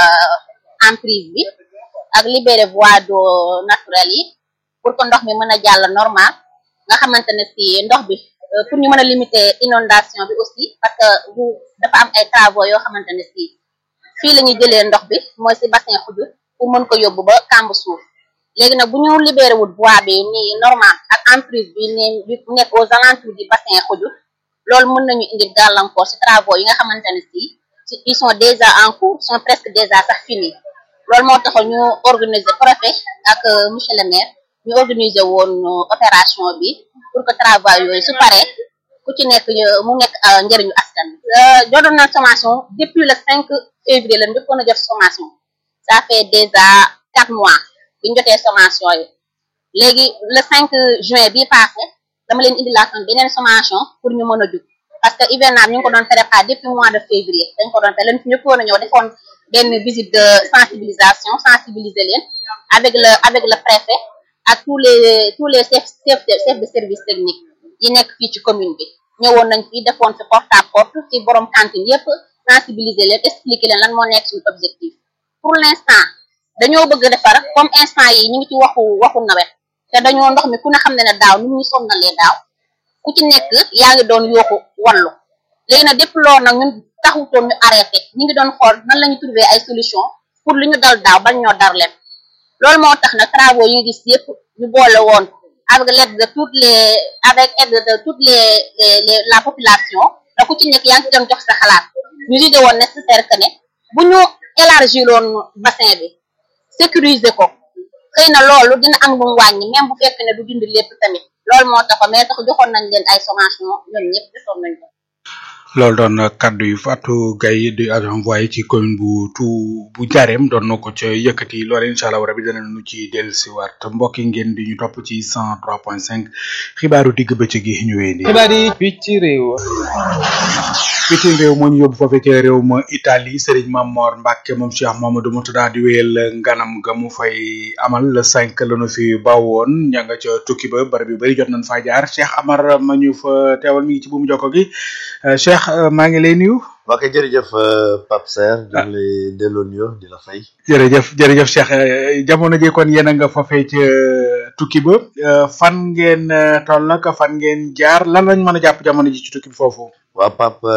emprise bi ak libérer voie d'eau naturelle yi pour que ndox mi mën a jàll normal nga xamante ne si ndox bi pour ñu mën a limiter inondation bi aussi parce que bu dafa am ay travaux yoo xamante ne si fii la ñuy jëlee ndox bi mooy si bassin xujur pour mën ko yóbbu ba kàmb suuf léegi nag bu ñu libéré wut voie bi nii normal ak emprise bi nii bi nekk aux alentours du bassin xujur loolu mën nañu indi gàllankoor si travaux yi nga xamante ne si ils sont déjà en cours sont presque déjà sax finis loolu moo taxoon ñu organiser préfet ak monsieur le maire ñu organiser woon opération bi pour que travail yooyu su paree ku ci nekk mu nekk njëriñu askan bi jotoon na sommation depuis le 5 février la njëkkoon a jot sommation ça fait déjà quatre mois bi ñu jotee sommation yi léegi le 5 juin bi passé dama leen indi laa beneen sommation pour ñu mën a jug parce que hivernage ñu ngi ko doon préparé depuis mois de février dañ ko doon fait leen fi ñëkkoon a ñëw defoon benn visite de sensibilisation sensibiliser leen avec le avec le préfet ak tous les tous les chefs chefs de chefs de service technique yi nekk fii ci commune bi ñëwoon nañ fi defoon fi porte à porte ci borom cantine yépp sensibiliser leen expliquer leen lan moo nekk suñu objectif pour l'instant dañoo bëgg defar comme instant yi ñu ngi ci waxu waxu nawet te dañoo ndox mi ku ne xam ne ne daaw ni ñu sonnalee daaw ku ci nekk yaa ngi doon yooxu wallu léegi nag depuis loolu nag ñun taxutoon ñu arrêté ñu ngi doon xool nan la ñu trouver ay solution pour li ñu dal daaw bañ ñoo dar leen loolu moo tax nag travaux yi nga gis yëpp ñu boole woon avec l'aide de toutes les avec aide de toutes les les la population da ku ci nekk yaa ngi ci doon jox sa xalaat ñu jugé woon nécessaire que ne bu ñu élargir woon bassin bi sécuriser ko xëy na loolu dina am lu mu wàññi même bu fekk ne du dindi lépp tamit loolu moo tax mais tax joxoon nañ leen ay sommation ñoom ñëpp defoon nañ ko loolu doon kaddu yu Fatou Gaye di agent voyé ci commune bu tu bu Njaareem doon na ko ca yëkkati loolu incha allah rabi danañu ci dellusiwaat mbokk yi ngeen di ñu topp ci 103.5 xibaaru digg bëccëg gi ñu wéy xibaar yi fii ci réew. bitim réew moo ñu yóbbu foofee ca réew ma Italie Serigne Mamor Mbacke moom Cheikh Mamadou Moutada di wéyal nganam ga mu fay amal le 5 la nu fi bawoon ña nga ca tukki ba barab yu bari jot nañ faa jaar Cheikh Amar ma ñu fa teewal mi ngi ci buumu jokko gi Cheikh maa ngi lay nuyu. ok jërëjëf Pape Serre di lay delloo nuyoo di la fay. jërëjëf jërëjëf Cheikh jamono ji kon yéen a nga foofee ca tukki ba fan ngeen toll nag fan ngeen jaar lan lañ mën a jàpp jamono ji ci tukki bi foofu. waaw Pape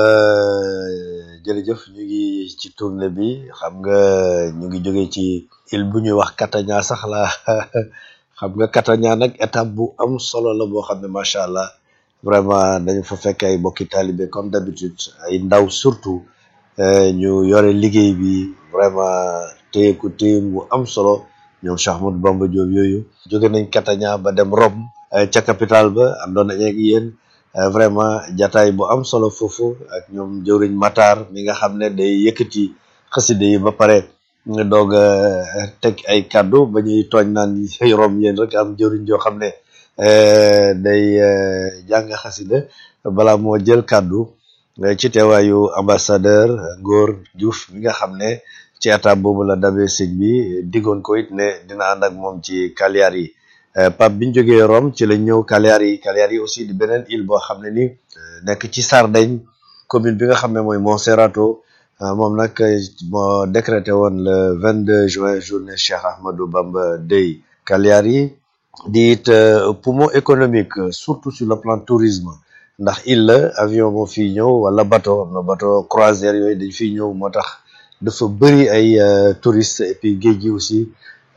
jërëjëf ñu ngi ci tournée bi xam nga ñu ngi jóge ci île bu ñuy wax Catania sax la xam nga Catania nag étape bu am solo la boo xam ne macha allah vraiment dañu fa fekk ay bokki talibé comme d'habitude ay ndaw surtout ñu yore liggéey bi vraiment téye ko téye bu am solo ñoom Cheikh Ahmadou Bamba Diop yooyu jóge nañ Catania ba dem Rome ca capitale ba àndoon nañ ak yéen vraiment jataay bu am solo foofu ak ñoom jëwriñ Matar mi nga xam ne day yëkkati xaside yi ba pare nga doog a teg ay kaddu ba ñuy tooñ naan rom yéen rek am jëwriñ joo xam ne day jàng xasida bala moo jël kaddu ci teewaayu ambassadeur Ngor Diouf mi nga xam ne ci étape boobu la dabee sëñ bi diggoon ko it ne dina ànd ak moom ci Cagliari yi Pape biñ jógee Rome ci lañ ñëw Cagliari yi Cagliari yi aussi di beneen île boo xam ne ni nekk ci Sardaigne commune bi nga xam ne mooy Monserrato moom nag moo décrété woon le 22 juin journée Cheikh Ahmadou Bamba Day Cagliari yi di it poumon économique surtout sur le plan tourisme ndax île la avion moo fii ñëw wala bateau am na bateau croisière yooyu dañ fiy ñëw moo tax dafa bëri ay touristes et puis géej gi aussi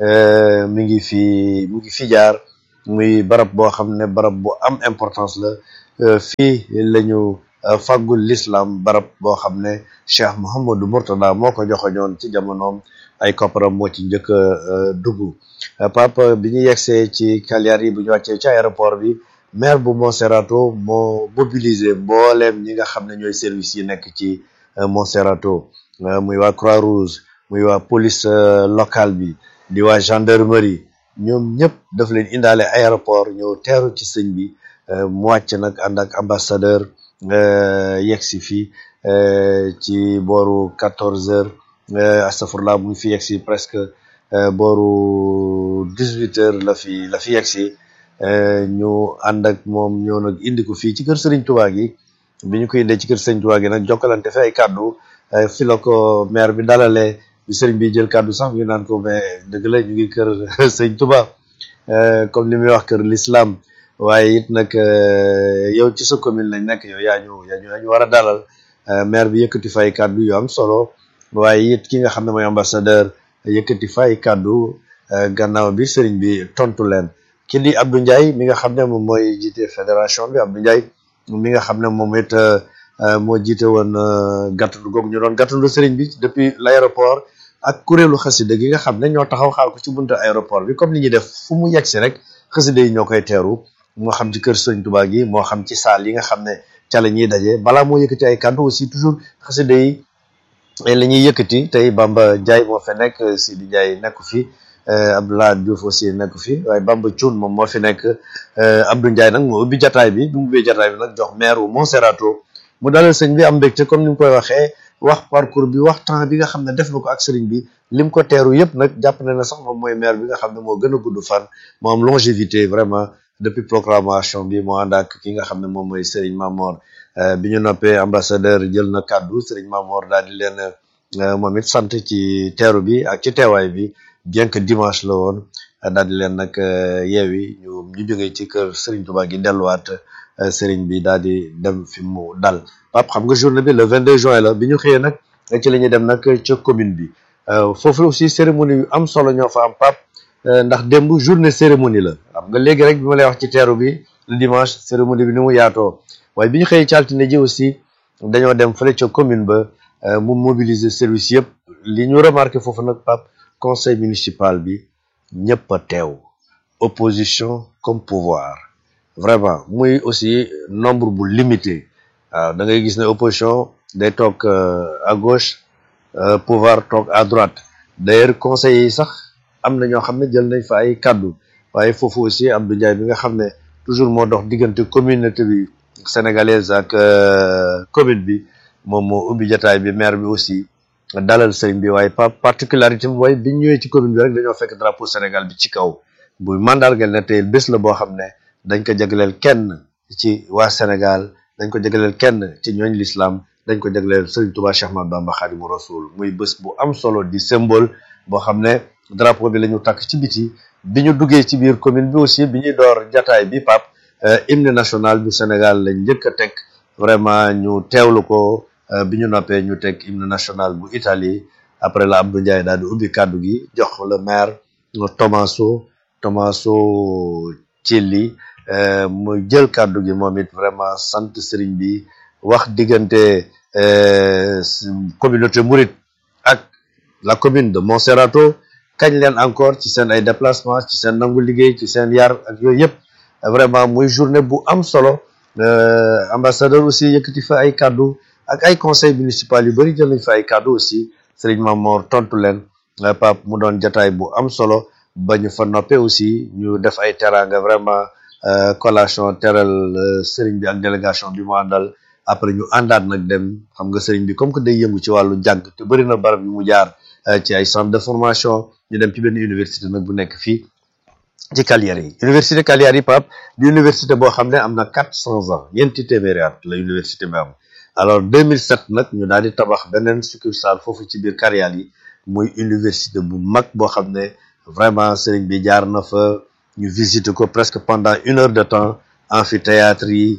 mi ngi fi mi ngi fi jaar muy barab boo xam ne barab bu am importance la fii lañu fàggul l'islam barab boo xam ne Cheikh Mouhamadou Mourtada moo ko joxoñoon ci jamonoom ay kopparam moo ci njëkk a dugg papa bi ñu yegsee ci Cagliari bu ñu wàccee ci aéroport bi maire bu Monserrato moo mobilisé mbooleem ñi nga xam ne ñooy service yi nekk ci Monserrato muy waa Croix-Rouge muy waa police locale bi di waa gendarmerie ñoom ñëpp daf leen indaale aéroport ñëw teeru ci sëñ bi mu wàcc nag ànd ak ambassadeur yegg si fii ci booru quatorze heures astafurlah mu ngi fi yegg si presque booru dix huit heures la fi la fi yegg si ñu ànd ak moom ñoo nag indi ko fii ci kër Serigne Touba gi bi ñu ko indee ci kër Serigne Touba gi nag jokkalante fi ay kàddu fi la ko maire bi dalalee bi Serigne bi jël kàddu sax ñu naan ko mais dëgg la ñu ngi kër Serigne Touba comme li muy wax kër l'islam waaye it nag yow ci sa commune lañ nekk yow yaa ñu yaa ñu yaa ñu war a dalal maire bi yëkkati fay kàddu yu am solo waaye it ki nga xam ne mooy ambassadeur yëkkati fay kàddu gannaaw bi sëriñ bi tontu leen ki di Abdou Ndiaye mi nga xam ne moom mooy jiite fédération bi Abdou Ndiaye mi nga xam ne moom it moo jiite woon gàttandu googu ñu doon gàttandu sëriñ bi depuis l'aéroport ak kuréelu xasida gi nga xam ne ñoo taxaw xaal ko ci buntu aéroport bi comme li ñuy def fu mu yegsi rek xasida yi ñoo koy teeru moo xam ci kër Sëriñ Tuubaa gi moo xam ci saal yi nga xam ne ca la ñuy daje balaa moo yëkkati ay kàddu aussi toujours xasida yi la ñuy yëkkati tey Bamba Ndiaye moo fi nekk Sidi Ndiaye nekku fi Abdoulaye Diouf aussi nekku fi waaye Bamba Thioune moom moo fi nekk Abdou Ndiaye nag moo ubbi jataay bi bi mu ubbee jataay bi nag jox maire wu Monserrato mu dalal sëñ bi am mbégte comme ni mu koy waxee wax parcours bi wax temps bi nga xam ne def na ko ak sëriñ bi lim ko teeru yëpp nag jàpp na ne sax moom mooy maire bi nga xam ne moo gën a gudd fan moo am longévité vraiment depuis proclamation bi moo ànd ak ki nga xam ne moom mooy Serigne Mamor bi ñu noppee ambassadeur jël na kàddu Serigne Mamor daal di leen moom it sant ci teeru bi ak ci teewaay bi bien que dimanche la woon daal di leen nag yeewi ñu ñu jógee ci kër Serigne Touba gi delluwaat Serigne bi daal di dem fi mu dal Pape xam nga journée bi le 22 juin la bi ñu xëyee nag ci la ñuy dem nag ca commune bi foofu aussi cérémonie yu am solo ñoo fa am Pape ndax démb journée cérémonie la xam nga léegi rek bi ma lay wax ci teeru bi le dimanche cérémonie bi ni mu yaatoo waaye bi ñu xëyee ci altine ji aussi dañoo dem fële ca commune ba mu mobiliser service yëpp li ñu remarqué foofu nag Pape conseil municipal bi ñëpp a teew opposition comme pouvoir vraiment muy aussi nombre bu limité waaw da ngay gis ne opposition day toog à gauche pouvoir toog à droite d'ailleurs conseil yi sax am na ñoo xam ne jël nañ fa ay kàddu waaye foofu aussi Abdou Ndiaye bi nga xam ne toujours moo dox diggante communauté bi sénégalaise ak commune bi moom moo ubbi jataay bi maire bi aussi dalal sëriñ bi waaye pa particularité bi mooy biñ ñëwee ci commune bi rek dañoo fekk drapeau Sénégal bi ci kaw bu mandargal ne tey bés la boo xam ne dañ ko jagleel kenn ci waa Sénégal dañ ko jagleel kenn ci ñooñ l'islam dañ ko jagleel sëriñ Touba Cheikh Ahmadou Bamba Khadimu Rasul muy bés bu am solo di symbole boo xam ne drapeau bi la ñu takk ci biti bi ñu duggee ci biir commune bi aussi bi ñuy door jataay bi pap hymne national bu Sénégal lañ njëkk a teg vraiment ñu teewlu ko bi ñu noppee ñu teg hymne national bu Italie après la Abdou Ndiaye daal di ubbi kàddu gi jox le maire Tommaso Tommaso Cilli mu jël kàddu gi moom it vraiment sant sëriñ bi wax diggante communauté mouride ak la commune de Monserrato kañ leen encore ci seen ay déplacement ci seen nangu liggéey ci seen yar ak yooyu yëpp vraiment muy journée bu am solo ambassadeur aussi yëkkati fa ay kàddu ak ay conseil municipal yu bari jël nañ fa ay kàddu aussi Serigne Mamor tontu leen Pape mu doon jataay bu am solo ba ñu fa noppee aussi ñu def ay teraanga vraiment collation teral Serigne bi ak délégation bi mu àndal après ñu àndaat nag dem xam nga Serigne bi comme que day yëngu ci wàllu jàng te bëri na barab yu mu jaar ci ay centre de formation ñu dem ci benn université nag bu nekk fii ci Cagliari yi université Cagliari yi Pape di université boo xam ne am na quatre cents ans ñeenti téeméeri at la université bi am alors 2007 nag ñu daal di tabax beneen succursale foofu ci biir Cagliari yi muy université bu mag boo xam ne vraiment sëriñ bi jaar na fa ñu visiter ko presque pendant une heure de temps amphithéâtre yi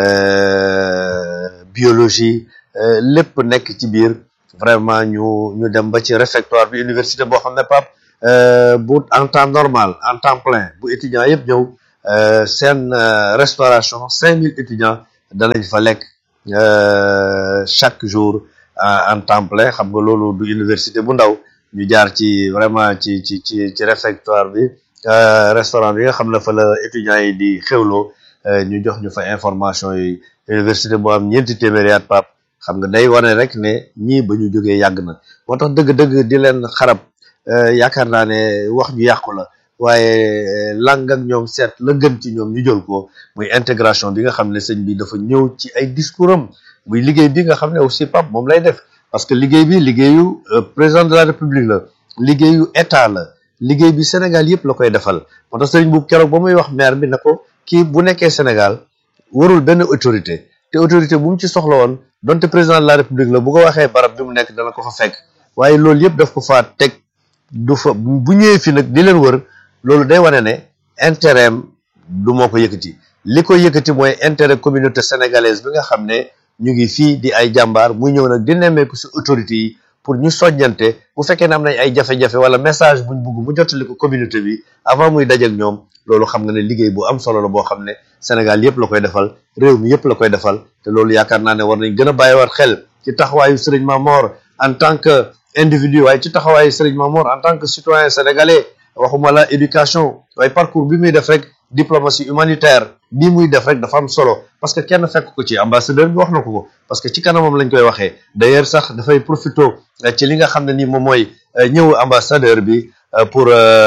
biologie lépp nekk ci biir vraiment ñu ñu dem ba ci réfectoire bi université boo xam ne Pape euh, bu en temps normal en temps plein bu étudiants yëpp ñëw euh, seen euh, restauration cinq mille étudiants danañ fa lekk euh, chaque jour en, en temps plein xam nga loolu du université bu ndaw ñu jaar ci vraiment ci ci ci ci réfectoire bi euh, restaurant bi nga xam ne fa la étudiants yi di xewloo euh, ñu jox ñu fa information yi université boo am ñeenti téeméeri at pap xam nga day wane rek ne ñii ba ñu jógee yàgg na moo tax dëgg-dëgg di leen xarab euh, yaakaar naa ne wax ju yàqu la waaye lang ak ñoom seet la gën ci ñoom ñu jël ko muy intégration bi nga xam ne sëñ bi dafa ñëw ci ay discours am muy liggéey bi nga xam ne aussi pap moom lay def parce que liggéey bi liggéeyu euh, président de la république la liggéeyu état la liggéey bi Sénégal yëpp la koy defal moo tax sëriñ bu keroog ba muy wax maire bi na ko kii bu nekkee Sénégal warul benn autorité te autorité bu mu ci soxla woon donte président de la république la bu ko waxee barab bi mu nekk dana ko fa fekk waaye loolu yëpp daf ko faa teg du fa bu ñëwee fi nag di leen wër loolu day wane ne intérêt am du moo ko yëkkati li ko yëkkati mooy intérêt communauté sénégalaise bi nga xam ne ñu ngi fii di ay jàmbaar muy ñëw nag di nemmeeku si autorité yi pour ñu soññante bu fekkee ne am nañ ay jafe-jafe wala message buñ bugg mu jottali ko communauté bi avant muy dajeek ñoom loolu xam nga ne liggéey bu am solo la boo xam ne Sénégal yëpp la koy defal réew mi yëpp la koy defal te loolu yaakaar naa ne war nañ gën a bàyyiwaat xel ci taxawaayu Serigne Mamor en tant que individu waaye ci taxawaayu Serigne Mamor en tant que citoyen sénégalais waxuma la éducation waaye parcours bi muy def rek diplomatie humanitaire bii muy def rek dafa am solo parce que kenn fekk ko ci ambassadeur bi wax na ko ko parce que ci kanamam lañ koy waxee d'ailleurs sax dafay profito ci li nga xam ne nii moom mooy ñëw ambassadeur bi pour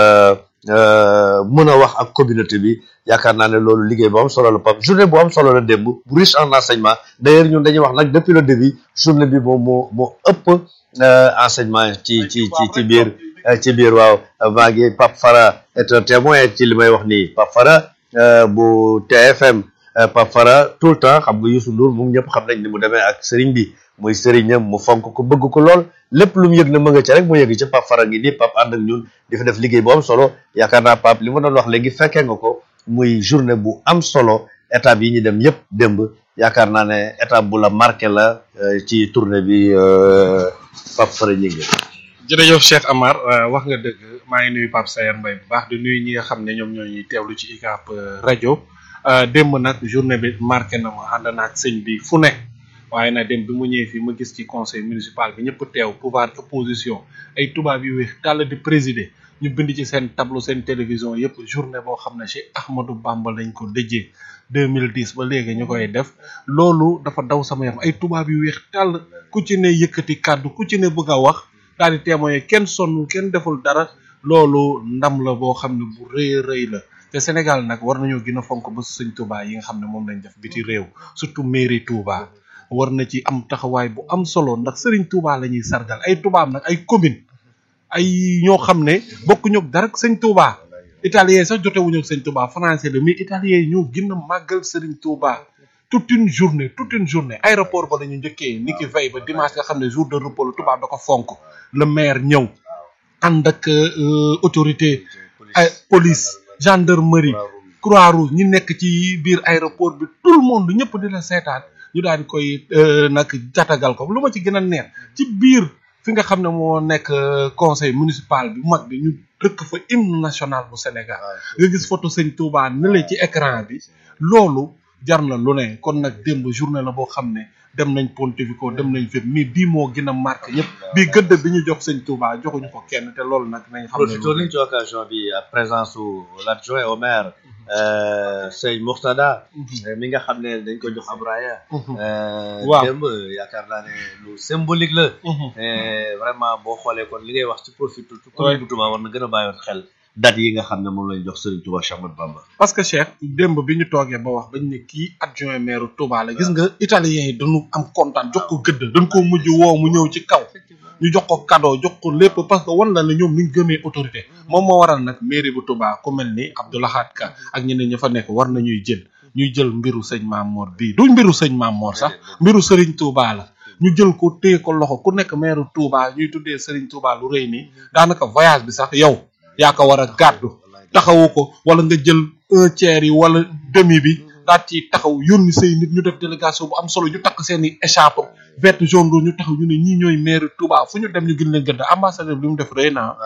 mën a wax ak communauté bi yaakaar naa ne loolu liggéey bu am solo la pap journée bu am solo la démb bu riche en enseignement d'ailleurs ñun dañuy wax nag depuis le début journée bi moom moo moo ëpp enseignement ci ci ci ci biir ci biir waaw maa ngi Pape Fara est un témoin ci li may wax nii Pape Fara bu TFM Pape Fara tout le temps xam nga Youssou Ndour moom ñëpp xam nañ ni mu demee ak sëriñ bi muy sëriñam mu fonk ko bëgg ko lool lépp lu mu yëg na më nga ca rek mu yëg ci Pape Fara ngi nii Pape ànd ak ñun di fa def liggéey bu am solo yaakaar naa Pape li ma doon wax léegi fekkee nga ko muy journée bu am solo étape yi ñu dem yëpp démb yaakaar naa ne étape bu la marqué la ci tournée bi Pape Fara ñi nga jërëjëf Cheikh Amar wax nga dëgg maa ngi nuyu Pape Sayer Mbaye bu baax di nuyu ñi nga xam ne ñoom ñoo ñuy teewlu ci UCAB rajo démb nag journée bi marqué na ma ànd naa ak sëñ bi fu ne waaye nag dem bi mu ñëwee fii ma gis ci conseil municipal bi ñëpp teew pouvoir opposition ay tubaab yu weex tàll di présider ñu bind ci seen tableau seen télévision yëpp journée boo xam ne Cheikh Ahmadou Bamba lañ ko dëjee 2010 ba léegi ñu koy def loolu dafa daw sama yaram ay tubaab yu weex tàll ku ci ne yëkkati kàddu ku ci ne bëgg a wax daal di témoigner kenn sonnul kenn deful dara loolu ndam la boo xam ne bu rëy rëy la te Sénégal nag war nañoo gën a fonk ba sëñ Touba yi nga xam ne moom lañ def biti réew surtout mairie Touba war na ci am taxawaay bu am solo ndax Serigne Touba la ñuy sargal ay tubaab nag ay commune ay ñoo xam ne bokkuñu ak dara ak sëñ Touba italien sax jotewuñu ak sëñ Touba français la mais italien yi ñoo gën a màggal Serigne Touba toute une journée toute une journée aéroport ba la ñu njëkkee ni ki veille ba dimanche nga xam ne jour de repos la tubaab da ko fonk le maire ñëw ànd ak autorité ay police gendarmerie croix rouge ñi nekk ci biir aéroport bi tout le monde ñëpp di la seetaan ñu daal di koy nag jatagal ko lu ma ci gën a neex ci biir fi nga xam ne moo nekk conseil municipal bi mag bi ñu dëkk fa hymne national bu Sénégal nga gis photo sëñ Touba ne la ci écran bi loolu jar na lu ne kon nag démb journée la boo xam ne dem nañ Pontevico dem nañ fépp mais bii moo gën a marqué ñëpp bii gëdd bi ñu jox sëñ Touba joxuñu ko kenn te loolu nag nañ xam ne profité nañ ci occasion bi présence su l'adjoint au maire sëñ Mourtada mi nga xam ne dañ ko jox Abraya waaw démb yaakaar naa ne lu symbolique la vraiment boo xoolee kon li ngay wax ci profité ci commune bu Touba war na gën a bàyyiwaat xel date yi nga xam ne moom lañ jox Serigne Touba Cheikh Ahmadou Bamba parce que Cheikh démb bi ñu toogee ba wax bañ ne kii adjoint maire Touba la gis nga italien yi dañu am kontaan jox ko gëdd dañ ko mujj woo mu ñëw ci kaw ñu jox ko cadeau jox ko lépp parce que wan la ne ñoom ni ñu gëmee autorité moom moo waral nag mairie bu Touba ku mel ni Abdoulahat Ka ak ñeneen ña fa nekk war nañuy jël ñuy jël mbiru sëñ Mamor bii du mbiru sëñ Mamor sax mbiru Serigne Touba la ñu jël ko téye ko loxo ku nekk maire Touba ñuy tuddee Serigne Touba lu rëy nii daanaka voyage bi sax yow yaa ko war a gàddu taxawu ko wala nga jël un tiers yi wala demi bi daal ci taxaw yónni say nit ñu def délégation bu am solo ñu takk seen i écharpe vert jaune ñu taxaw ñu ne ñii ñooy maire Touba fu ñu dem ñu gën leen gëdd ambassadeur bi mu def rëy naa. waaw loolu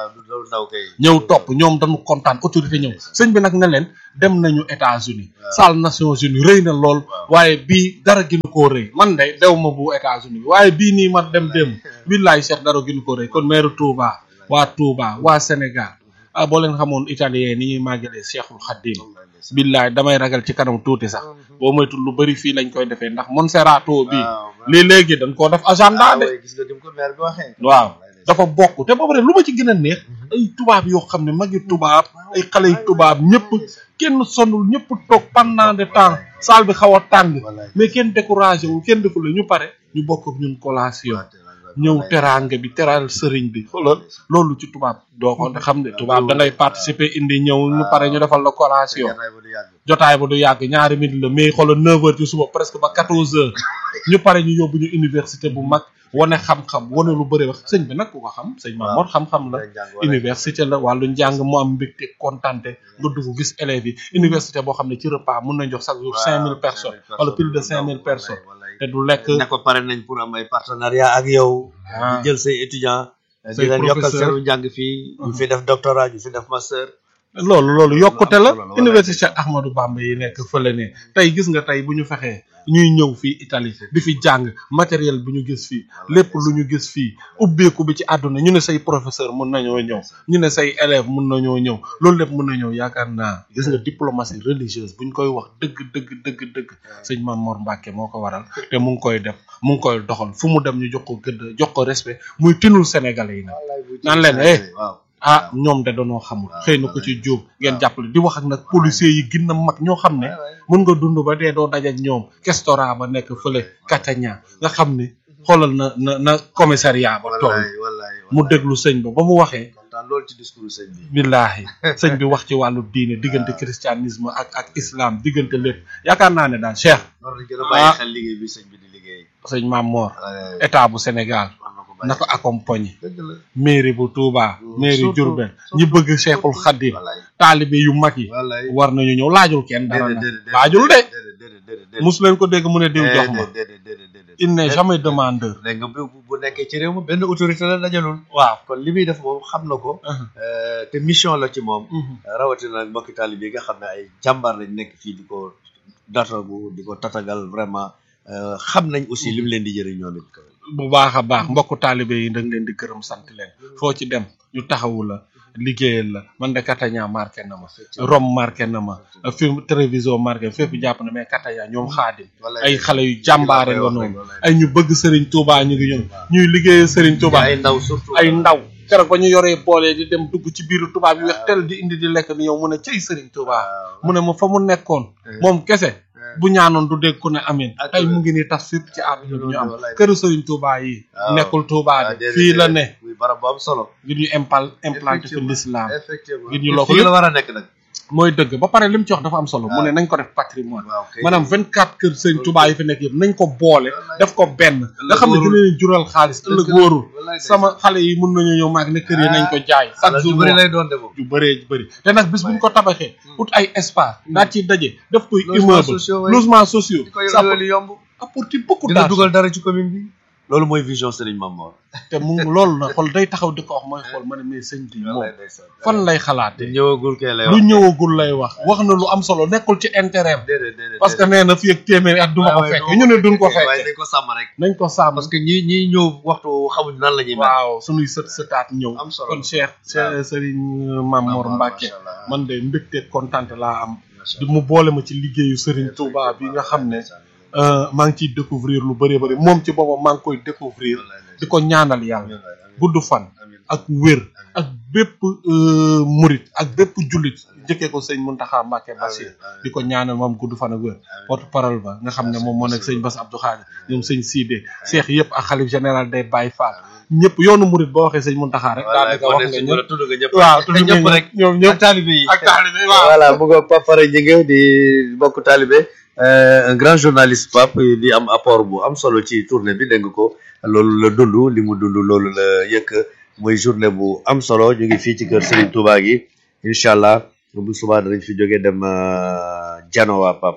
ndaw kay ñëw topp ñoom dañu kontaan autorité ñëw sëñ bi nag ne leen dem nañu États-Unis salle Nations Unies rëy na lool waaye bii dara gënu koo rëy man de dew ma bu États-Unis bi waaye bii nii ma dem dem billaay Cheikh dara gënu koo rëy kon maire Touba waa Touba waa Sénégal ah boo leen xamoon italien ni ñuy màggalee Cheikhul Khadim billaay damay ragal ci kanam tuuti sax boo moytul lu bëri fii lañ koy defee ndax Monserrato bi lii léegi dañ koo def agenda de gis nga dim ko maire bi waxee waaw dafa bokk te ba pare lu ma ci gën a neex ay tubaab yoo xam ne magi tubaab ay xale yu tubaab ñëpp kenn sonul ñëpp toog pendant de temps salle bi xaw a tàng mais kenn découragé wu kenn deful ñu pare ñu bokk ak ñun collation ñëw teraanga bi teral sëriñ bi xoolal loolu ci tubaab doo ko xam ne tubaab da ngay participer indi ñëw ñu pare ñu defal la collation jotaay ba du yàgg ñaari minutes la mais xoolal 9 heures ci suba presque ba 14 heures ñu pare ñu yóbbu ñu université bu mag wane xam-xam wane lu bëri wax sëñ bi nag ku ko xam sëñ Mamour xam-xam la université la wàllu njàng mu am mbégte kontante nga dugg gis élèves yi université boo xam ne ci repas mun nañ jox chaque jour 5000 personnes wala plus de 5000 personnes te du lekk ne ko pare nañ pour am ay partenariat ak yow di jël say étudiants say di leen yokkal professeur. seenu njàng fii ñu fi def doctorat ñu fi def master loolu loolu yokkute la université Cheikh Ahmadou Bamba yi nekk fële ne tey gis nga tey bu ñu fexee ñuy ñëw fii Italie di fi jàng matériel bi ñu gis fii lépp lu ñu gis fii ubbeeku bi ci àdduna ñu ne say professeur mun nañoo ñëw ñu ne say élève mun nañoo ñëw loolu lépp mun na ñëw yaakaar naa gis nga diplomatie religieuse bu ñu koy wax dëgg dëgg dëgg dëgg sëñ Mame Mor Mbacke moo ko waral te mu ngi koy def mu ngi koy doxal fu mu dem ñu jox ko gëdd jox ko respect muy tinul sénégalais yi nag naan leen eh ah ñoom de danoo xamul xëy na ko ci jóob ngeen jàppale di wax ak nag policiers yi gën a mag ñoo xam ne mën nga dund ba dee doo daj ak ñoom kestora ba nekk fële Catania nga xam ne xoolal na na na commissariat ba toll mu déglu sëñ ba ba mu waxee kontaan loolu ci discours sëñ bi billaahi sëñ bi wax ci wàllu diine diggante christianisme ak ak islam diggante lépp yaakaar naa ne daal Cheikh war nañ gën a bàyyi xel liggéey bi sëñ bi di liggéey sëñ Mame Mor état bu Sénégal na ko accompagner dëgg la mairie bu Touba mairie surtout, Diourbel ñi bëgg Cheikhul Khadim taalibe yu mag yi wallaay war nañu ñëw laajul kenn dara nag déedéet, déedéet, laajul de déedéet, déedéet, déedéet. mus leen ko dégg mu ne diw jox ma déedéet, déedéet, déedéet. il n'est jamais demandeur dégg nga bu bu nekkee ci réew mi benn autorité la dajalul waaw kon li muy def moom xam na ko euh, te mission la ci moom rawatina nag mbokki taalibe yi nga xam ne ay jàmbaar lañ nekk fii di ko datagu di ko tatagal vraiment euh, xam nañ aussi li mu leen di jëriñ ñoom it bu baax a baax mbokku taalibe yi da nga leen di gërëm sant leen foo ci dem ñu taxawu la liggéeyal la man de Catania marqué na ma Rome marqué na ma film télévision marqué fépp jàpp na mais Catania ñoom xaadim ay xale yu jàmbaare nga noonu ay ñu bëgg Serigne Touba ñu ngi ñëw ñuy liggéeyal Serigne Touba ay ndaw surtout ay ndaw keroog ba ñu yoree boole di dem dugg ci biiru tubaab yi weex tel di indi di lekk ni yow mu ne cëy Serigne Touba mu ne ma fa mu nekkoon moom kese bu ñaanoon du dégg ku ne amin tey mu ngi nii tas fépp ci àdduna bi ñu am këru Serigne Touba yi nekkul Touba de fii la ne muy barab bu am solo ngir ñu impal implanté fi l'islam effectivement ngir ñu loo ko fii la war a nekk nag mooy dëgg ba pare li mu ci wax dafa am solo mu ne nañ ko def patrimoine maanaam vingt quatre kër Serigne Touba yi fi nekk yëpp nañ ko boole def ko benn nga xam ne dina leen jural xaalis ëllëg wóorul sama xale yi mun nañu ñëw maag ne kër yi nañ ko jaay chaque jour lu bëri lay doon de moom yu bëree bëri te nag bis buñ ko tabaxee ut ay espace daal ciy daje def koy Logements immeuble sociaux, ouais. logement sociaux di ko ça loolu yomb apporter beaucoup dina d'argent dugal dara ci commune bi loolu mooy vision Serigne Mamor te mu loolu na xool day taxaw di ko wax mooy xool ma ne mais sëñ bi moom fan lay xalaate ñëwagul kee lay lu wax ñëwagul lay wax wax na lu am solo nekkul ci intérêt déedéet déedéet parce que nee na fii ak téeméeri at duma ko waaye fekk ñu ne duñ ko waaye fekk dañ ko sàmm rek nañ ko sàmm parce que ñi ñi ñëw waxtu xamuñ nan la ñuy mel waaw sunuy sët sëtaat ñëw am solo kon Cheikh Cheikh Serigne Mame Mor Mbacke man de mbégte kontaan laa am di mu boole ma ci liggéeyu Serigne Touba bi nga xam ne euh, maa ngi ciy découvrir lu bëree bëri moom ci boppam maa ngi koy découvrir di ko ñaanal yàlla gudd fan ak wér ak bépp euh, murit ak bépp jullit jëkkee ko sëñ Mountakha Mbacké Bassir di ko ñaanal moom gudd fan ak wér porte parole ba nga xam ne moom moo nekk sëñ Bass Abdou Khadir ñoom sëñ Sidé Cheikh yëpp ak xalif général day Baye Fall ñëpp yoonu murit boo waxee sëñ Mountakha rek daanaka wax nga ñëpp tudd nga ñëpp waaw tudd nga ñëpp rek ñoom ñëpp ak taalibe yi ak taalibe yi waaw voilà mu nga Pape Fara Njëge di bokk taalibe euh, un grand journaliste Pape di am apport bu am solo ci tournée bi dégg nga ko loolu la dund li mu dund loolu la yëkk muy journée bu am solo ñu ngi fii ci kër Serigne Touba gi incha allah bu subaa danañ fi jógee dem euh, Janowa Pape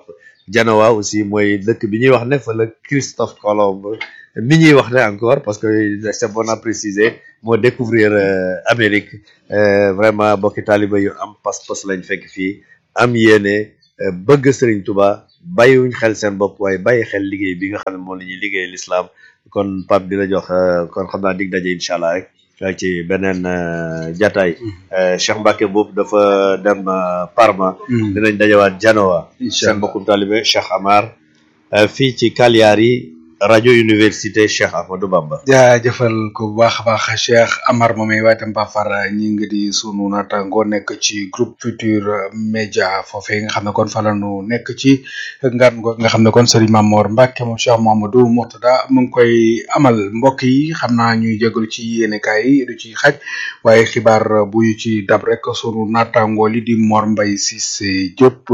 Genoa aussi mooy dëkk bi ñuy wax ne fa la Christophe Colomb mi ñuy wax ne encore parce que c'est bon à préciser moo découvrir Amérique vraiment bokki taaliba yu am pas-pas lañ fekk fii am yéene bëgg Serigne Touba bàyyiwuñ xel seen bopp waaye bàyyi xel liggéey bi nga xam ne moom la ñuy liggéey l'islam kon Pape di la jox kon xam naa dig daje incha allah rek ci beneen jataay Cheikh Mbacke boobu dafa dem Parma dinañ dajawaat Genoa seen mbokkum taalibe Cheikh Amar fii ci Cagliari rajo université Cheikh Ahmadou Bamba jaajëfal ko bu baax a baax Cheikh Amar moomay waaye tam Pafar ñi ngi di sunu naataango nekk ci groupe Futur Média foofee nga xam ne kon fa la nu nekk ci ngan go nga xam ne kon Serigne Mamor Mbacke moom Cheikh Mamadou Mourtada mu ngi koy amal mbokk yi xam naa ñuy jégalu ci yéenekaay yi du ci xaj waaye xibaar buy ci dab rek sunu naataango li di Mor Mbaye Cissé Diop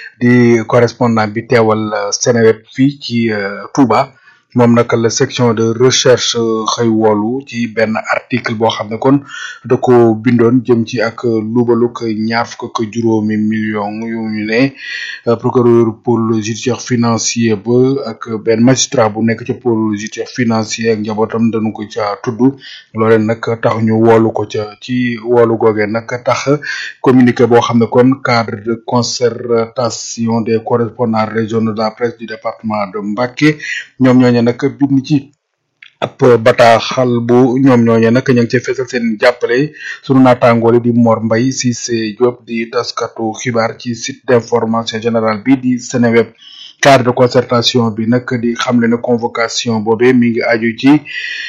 di correspondant bi teewal Seneweb fii ci Touba. moom nag la section de recherche xëy woolu ci benn article boo xam ne kon da ko bindoon jëm ci ak lubaluk ñaar fukk ak juróomi million yu ñu ne procureur pôle judiciaire financier ba ak benn magistrat bu nekk ci pôle judiciaire financier ak njabootam dañu ko ca tudd loole nag tax ñu woolu ko ca ci woolu googee nag tax communiqué boo xam ne kon cadre de concertation des correspondants régionaux de la presse du département de Mbacké ñoom ñooñu nag bind ci ab bataaxal bu ñoom ñooñu nag ñu ngi ci fesal seen jàppale sunu naataangoole di Mor Mbaye Cissé Diop di taskatu xibaar ci site d'information générale bi di Seneweb cadre de concertation bi nag di xamle ne convocation boobee mi ngi aju ci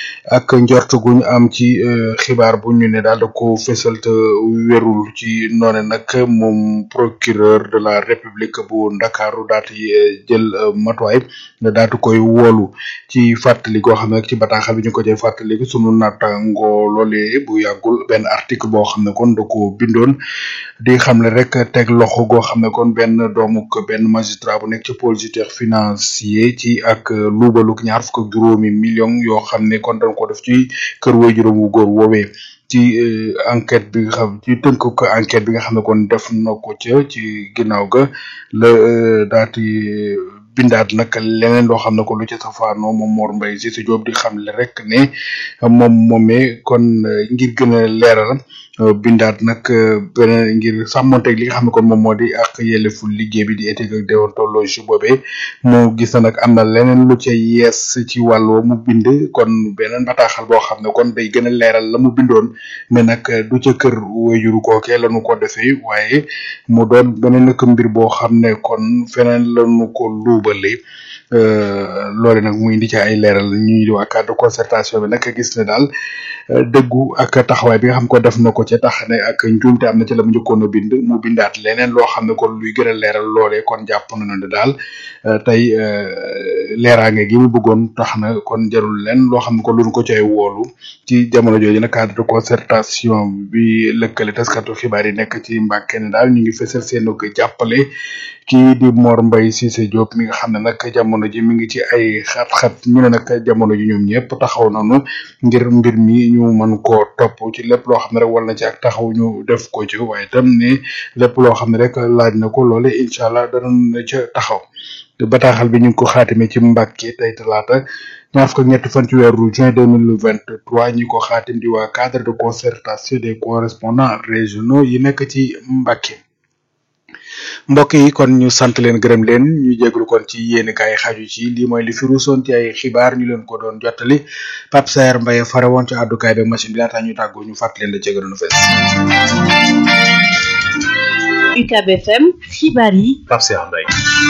ak njort gu ñu am ci xibaar bu ñu ne daal da ko fesal te wérul ci noone nag moom procureur de la république bu ndakaaru daati jël matuwaay daatu koy woolu ci fàttali goo xam ne ci bataaxal bi ñu ko jël fàttali sunu naataango loolee bu yàggul benn article boo xam ne kon da ko bindoon di xamle rek teg loxo goo xam ne kon benn doomuk benn magistrat bu nekk ci pôle judiciaire financier ci ak luubaluk ñaar fukk ak juróomi million yoo xam ne kon dañ ko def ci kër way juróom wu góor woowee ci enquête bi nga xam ci tënk ko enquête bi nga xam ne kon def na ko ca ci ginnaaw ga la daati bindaat nag leneen loo xam ne ko lu ci safaanoo moom Mor Mbaye Cissé Diop di xamle rek ne moom moomee kon ngir gën a leeral bindaat nag beneen ngir sàmmonteeg li nga xam ne kon moom moo di ak yellefu liggéey bi di éthique ak déontologie boobee mu gis na nag am na leneen lu ca yees ci wàll mu bind kon beneen bataaxal boo xam ne kon day gën a leeral la mu bindoon mais nag du ca kër wayuru kookee lañu ko defee waaye mu doon beneen nag mbir boo xam ne kon feneen lañu ko luubale loole nag mu indi ci ay leeral ñuy di waa cadre concertation bi nag gis ne daal dëggu ak taxawaay bi nga xam ko def na ko ca tax ne ak njuumte am na ci la mu njëkkoon a bind mu bindaat leneen loo xam ne kon luy gën a leeral loolee kon jàpp na ne daal tey leeraange gi mu bëggoon tax na kon jarul leen loo xam ne kon lu ko cay woolu ci jamono jooju nag cadre de concertation bi lëkkale taskatu xibaar yi nekk ci Mbàkke ne daal ñu ngi fësal seen ko jàppale kii di Mor Mbaye Cissé Diop mi nga xam ne nag jamono ji mi ngi ci ay xat-xat ñu ne nag jamono ji ñoom ñëpp taxaw nañu ngir mbir mi ñu mën koo topp ci lépp loo xam ne rek war na ci ak taxaw ñu def ko ci waaye tam ne lépp loo xam ne rek laaj na ko loole incha allah danañ ca taxaw bataaxal bi ñu ngi ko xaatime ci Mbàkke tey talaata ñaar fukk ak ñetti fan ci weeru juin deux mille vingt trois ñi ko xaatim di waa cadre de concertation des correspondants régionaux yi nekk ci Mbàkke mbokk yi kon ñu sant leen gërëm leen ñu jéglu kon ci yéeni kaay xaju ci lii mooy li fi ruusoon ci ay xibaar ñu leen ko doon jottali Pape Saer Mbaye fare woon ci àddukaay beeg machine bi laata ñu tàggoo ñu fàttali leen la ci gënoon a fees. UCAB FM xibaar yi Pape Saer Mbaye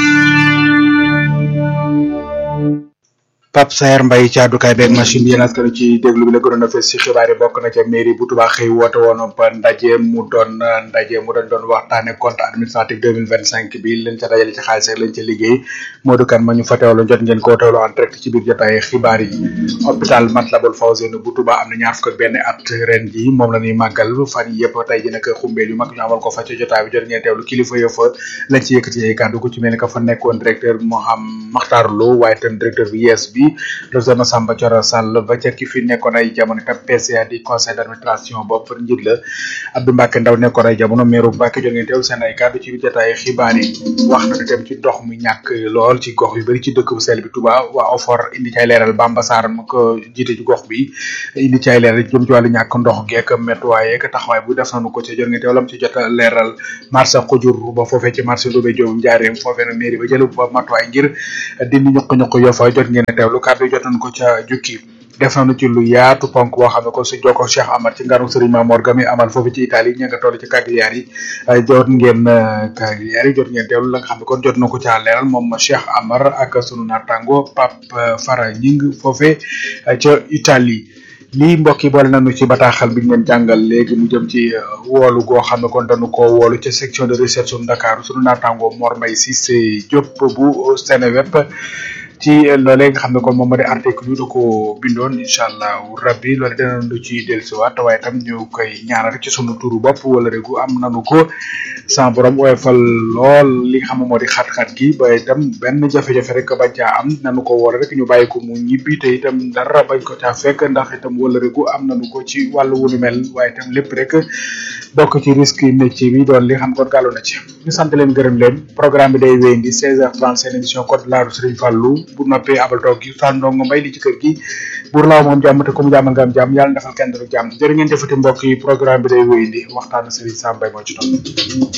Pape Saer Mbaye ci àddukaay beeg machine bi yéen askan ci déglu bi la gënoon a fees ci xibaar yi bokk na ca mairie bu Touba xëy woote woon ba ndaje mu doon ndaje mu doon doon waxtaane compte administratif deux mille vingt cinq bi leen ca dajale ci xaalis rek lañ ca liggéey Modou Kane ma ñu fa teewlu jot ngeen koo teewlu en direct ci biir jotaay xibaar yi hôpital Matlaboul Fawzeyni bu Touba am na ñaar fukk ak benn at ren ji moom la ñuy màggal fan yi yëpp tey ji nag xumbeel yu mag ñu amal ko fa ca jotaay bi jot ngeen teewlu kilifa yo fa lañ ci yëkkati ay kàddu ku ci mel ni ka fa nekkoon directeur Moham Makhtar Lo waaye tam directeur bi yees bi bi docteur Massamba Thioro Sall ba ca ki fi nekkoon ay jamono itam PCA di conseil d'administration bopp njiit la Abdou Mbacke Ndaw nekkoon ay jamono meeru Mbacke jot ngeen teew seen ay kàddu ci jotaay xibaar yi wax na itam ci ndox mu ñàkk lool ci gox yu bari ci dëkk bu sell bi Touba waa OFOR indi ci ay leeral Bamba Sarr mu ko jiite ci gox bi indi ci ay leeral jëm ci wàllu ñàkk ndox geek métuwaay ak taxawaay bu def nañu ko ci jot ngeen teew lam ci jot a leeral marché xujur ba foofee ci marché Ndoumbé Diop njaareem foofee nag mairie ba jëlu ba matuwaay ngir dindi ñuq-ñuq yo fa jot ngeen teewlu kàddu yi jot nañu ko ca jukki def nañu ci lu yaatu ponk boo xam ne ko si jokko Cheikh Amar ci nganu Serigne Mamor Gami amal foofu ci Italie ña nga toll ci Cagliari yi jot ngeen Cagliari yi jot ngeen teewlu la nga xam ne kon jot na ko caa leeral moom Cheikh Amar ak sunu naataango Pape Fara Ñing foofe ca Italie lii mbokk yi boole nañu ci bataaxal bi ñu leen jàngal léegi mu jëm ci woolu goo xam ne kon dañu ko woolu ca section de recherche su Dakar sunu naataango Mor Mbaye Cissé Diop bu Seneweb ci loolee nga xam ne kon moom moo di article yu da ko bindoon incha allah rabbi loolu dinañ lu ci dellusiwaat waaye tam ñu koy ñaanal ci sunu turu bopp wala regu am nanu ko sans borom oyofal lool li nga xam ne moo di xat-xat gi ba itam benn jafe-jafe rek bañ caa am nanu ko wala rek ñu bàyyi ko mu ñibbi te itam dara bañ ko caa fekk ndax itam wala regu am nanu ko ci wàllu wu ni mel waaye itam lépp rek bokk ci risque métier bi doon li nga xam kon gàllu na ci ñu sant leen gërëm leen programme bi day wéyandi 16h30 seen émission code de la route Serigne Fallou bu noppee abal toog gi saan ndongo mbay li ci kër gi buur laaw moom jàmm te ku mu jàmmal nga am jàmm yàlla defal kenn du jàmm jërë ngeen jëfati mbokk yi programme bi day wéyandi waxtaan Serigne Sam Mbaye moo ci topp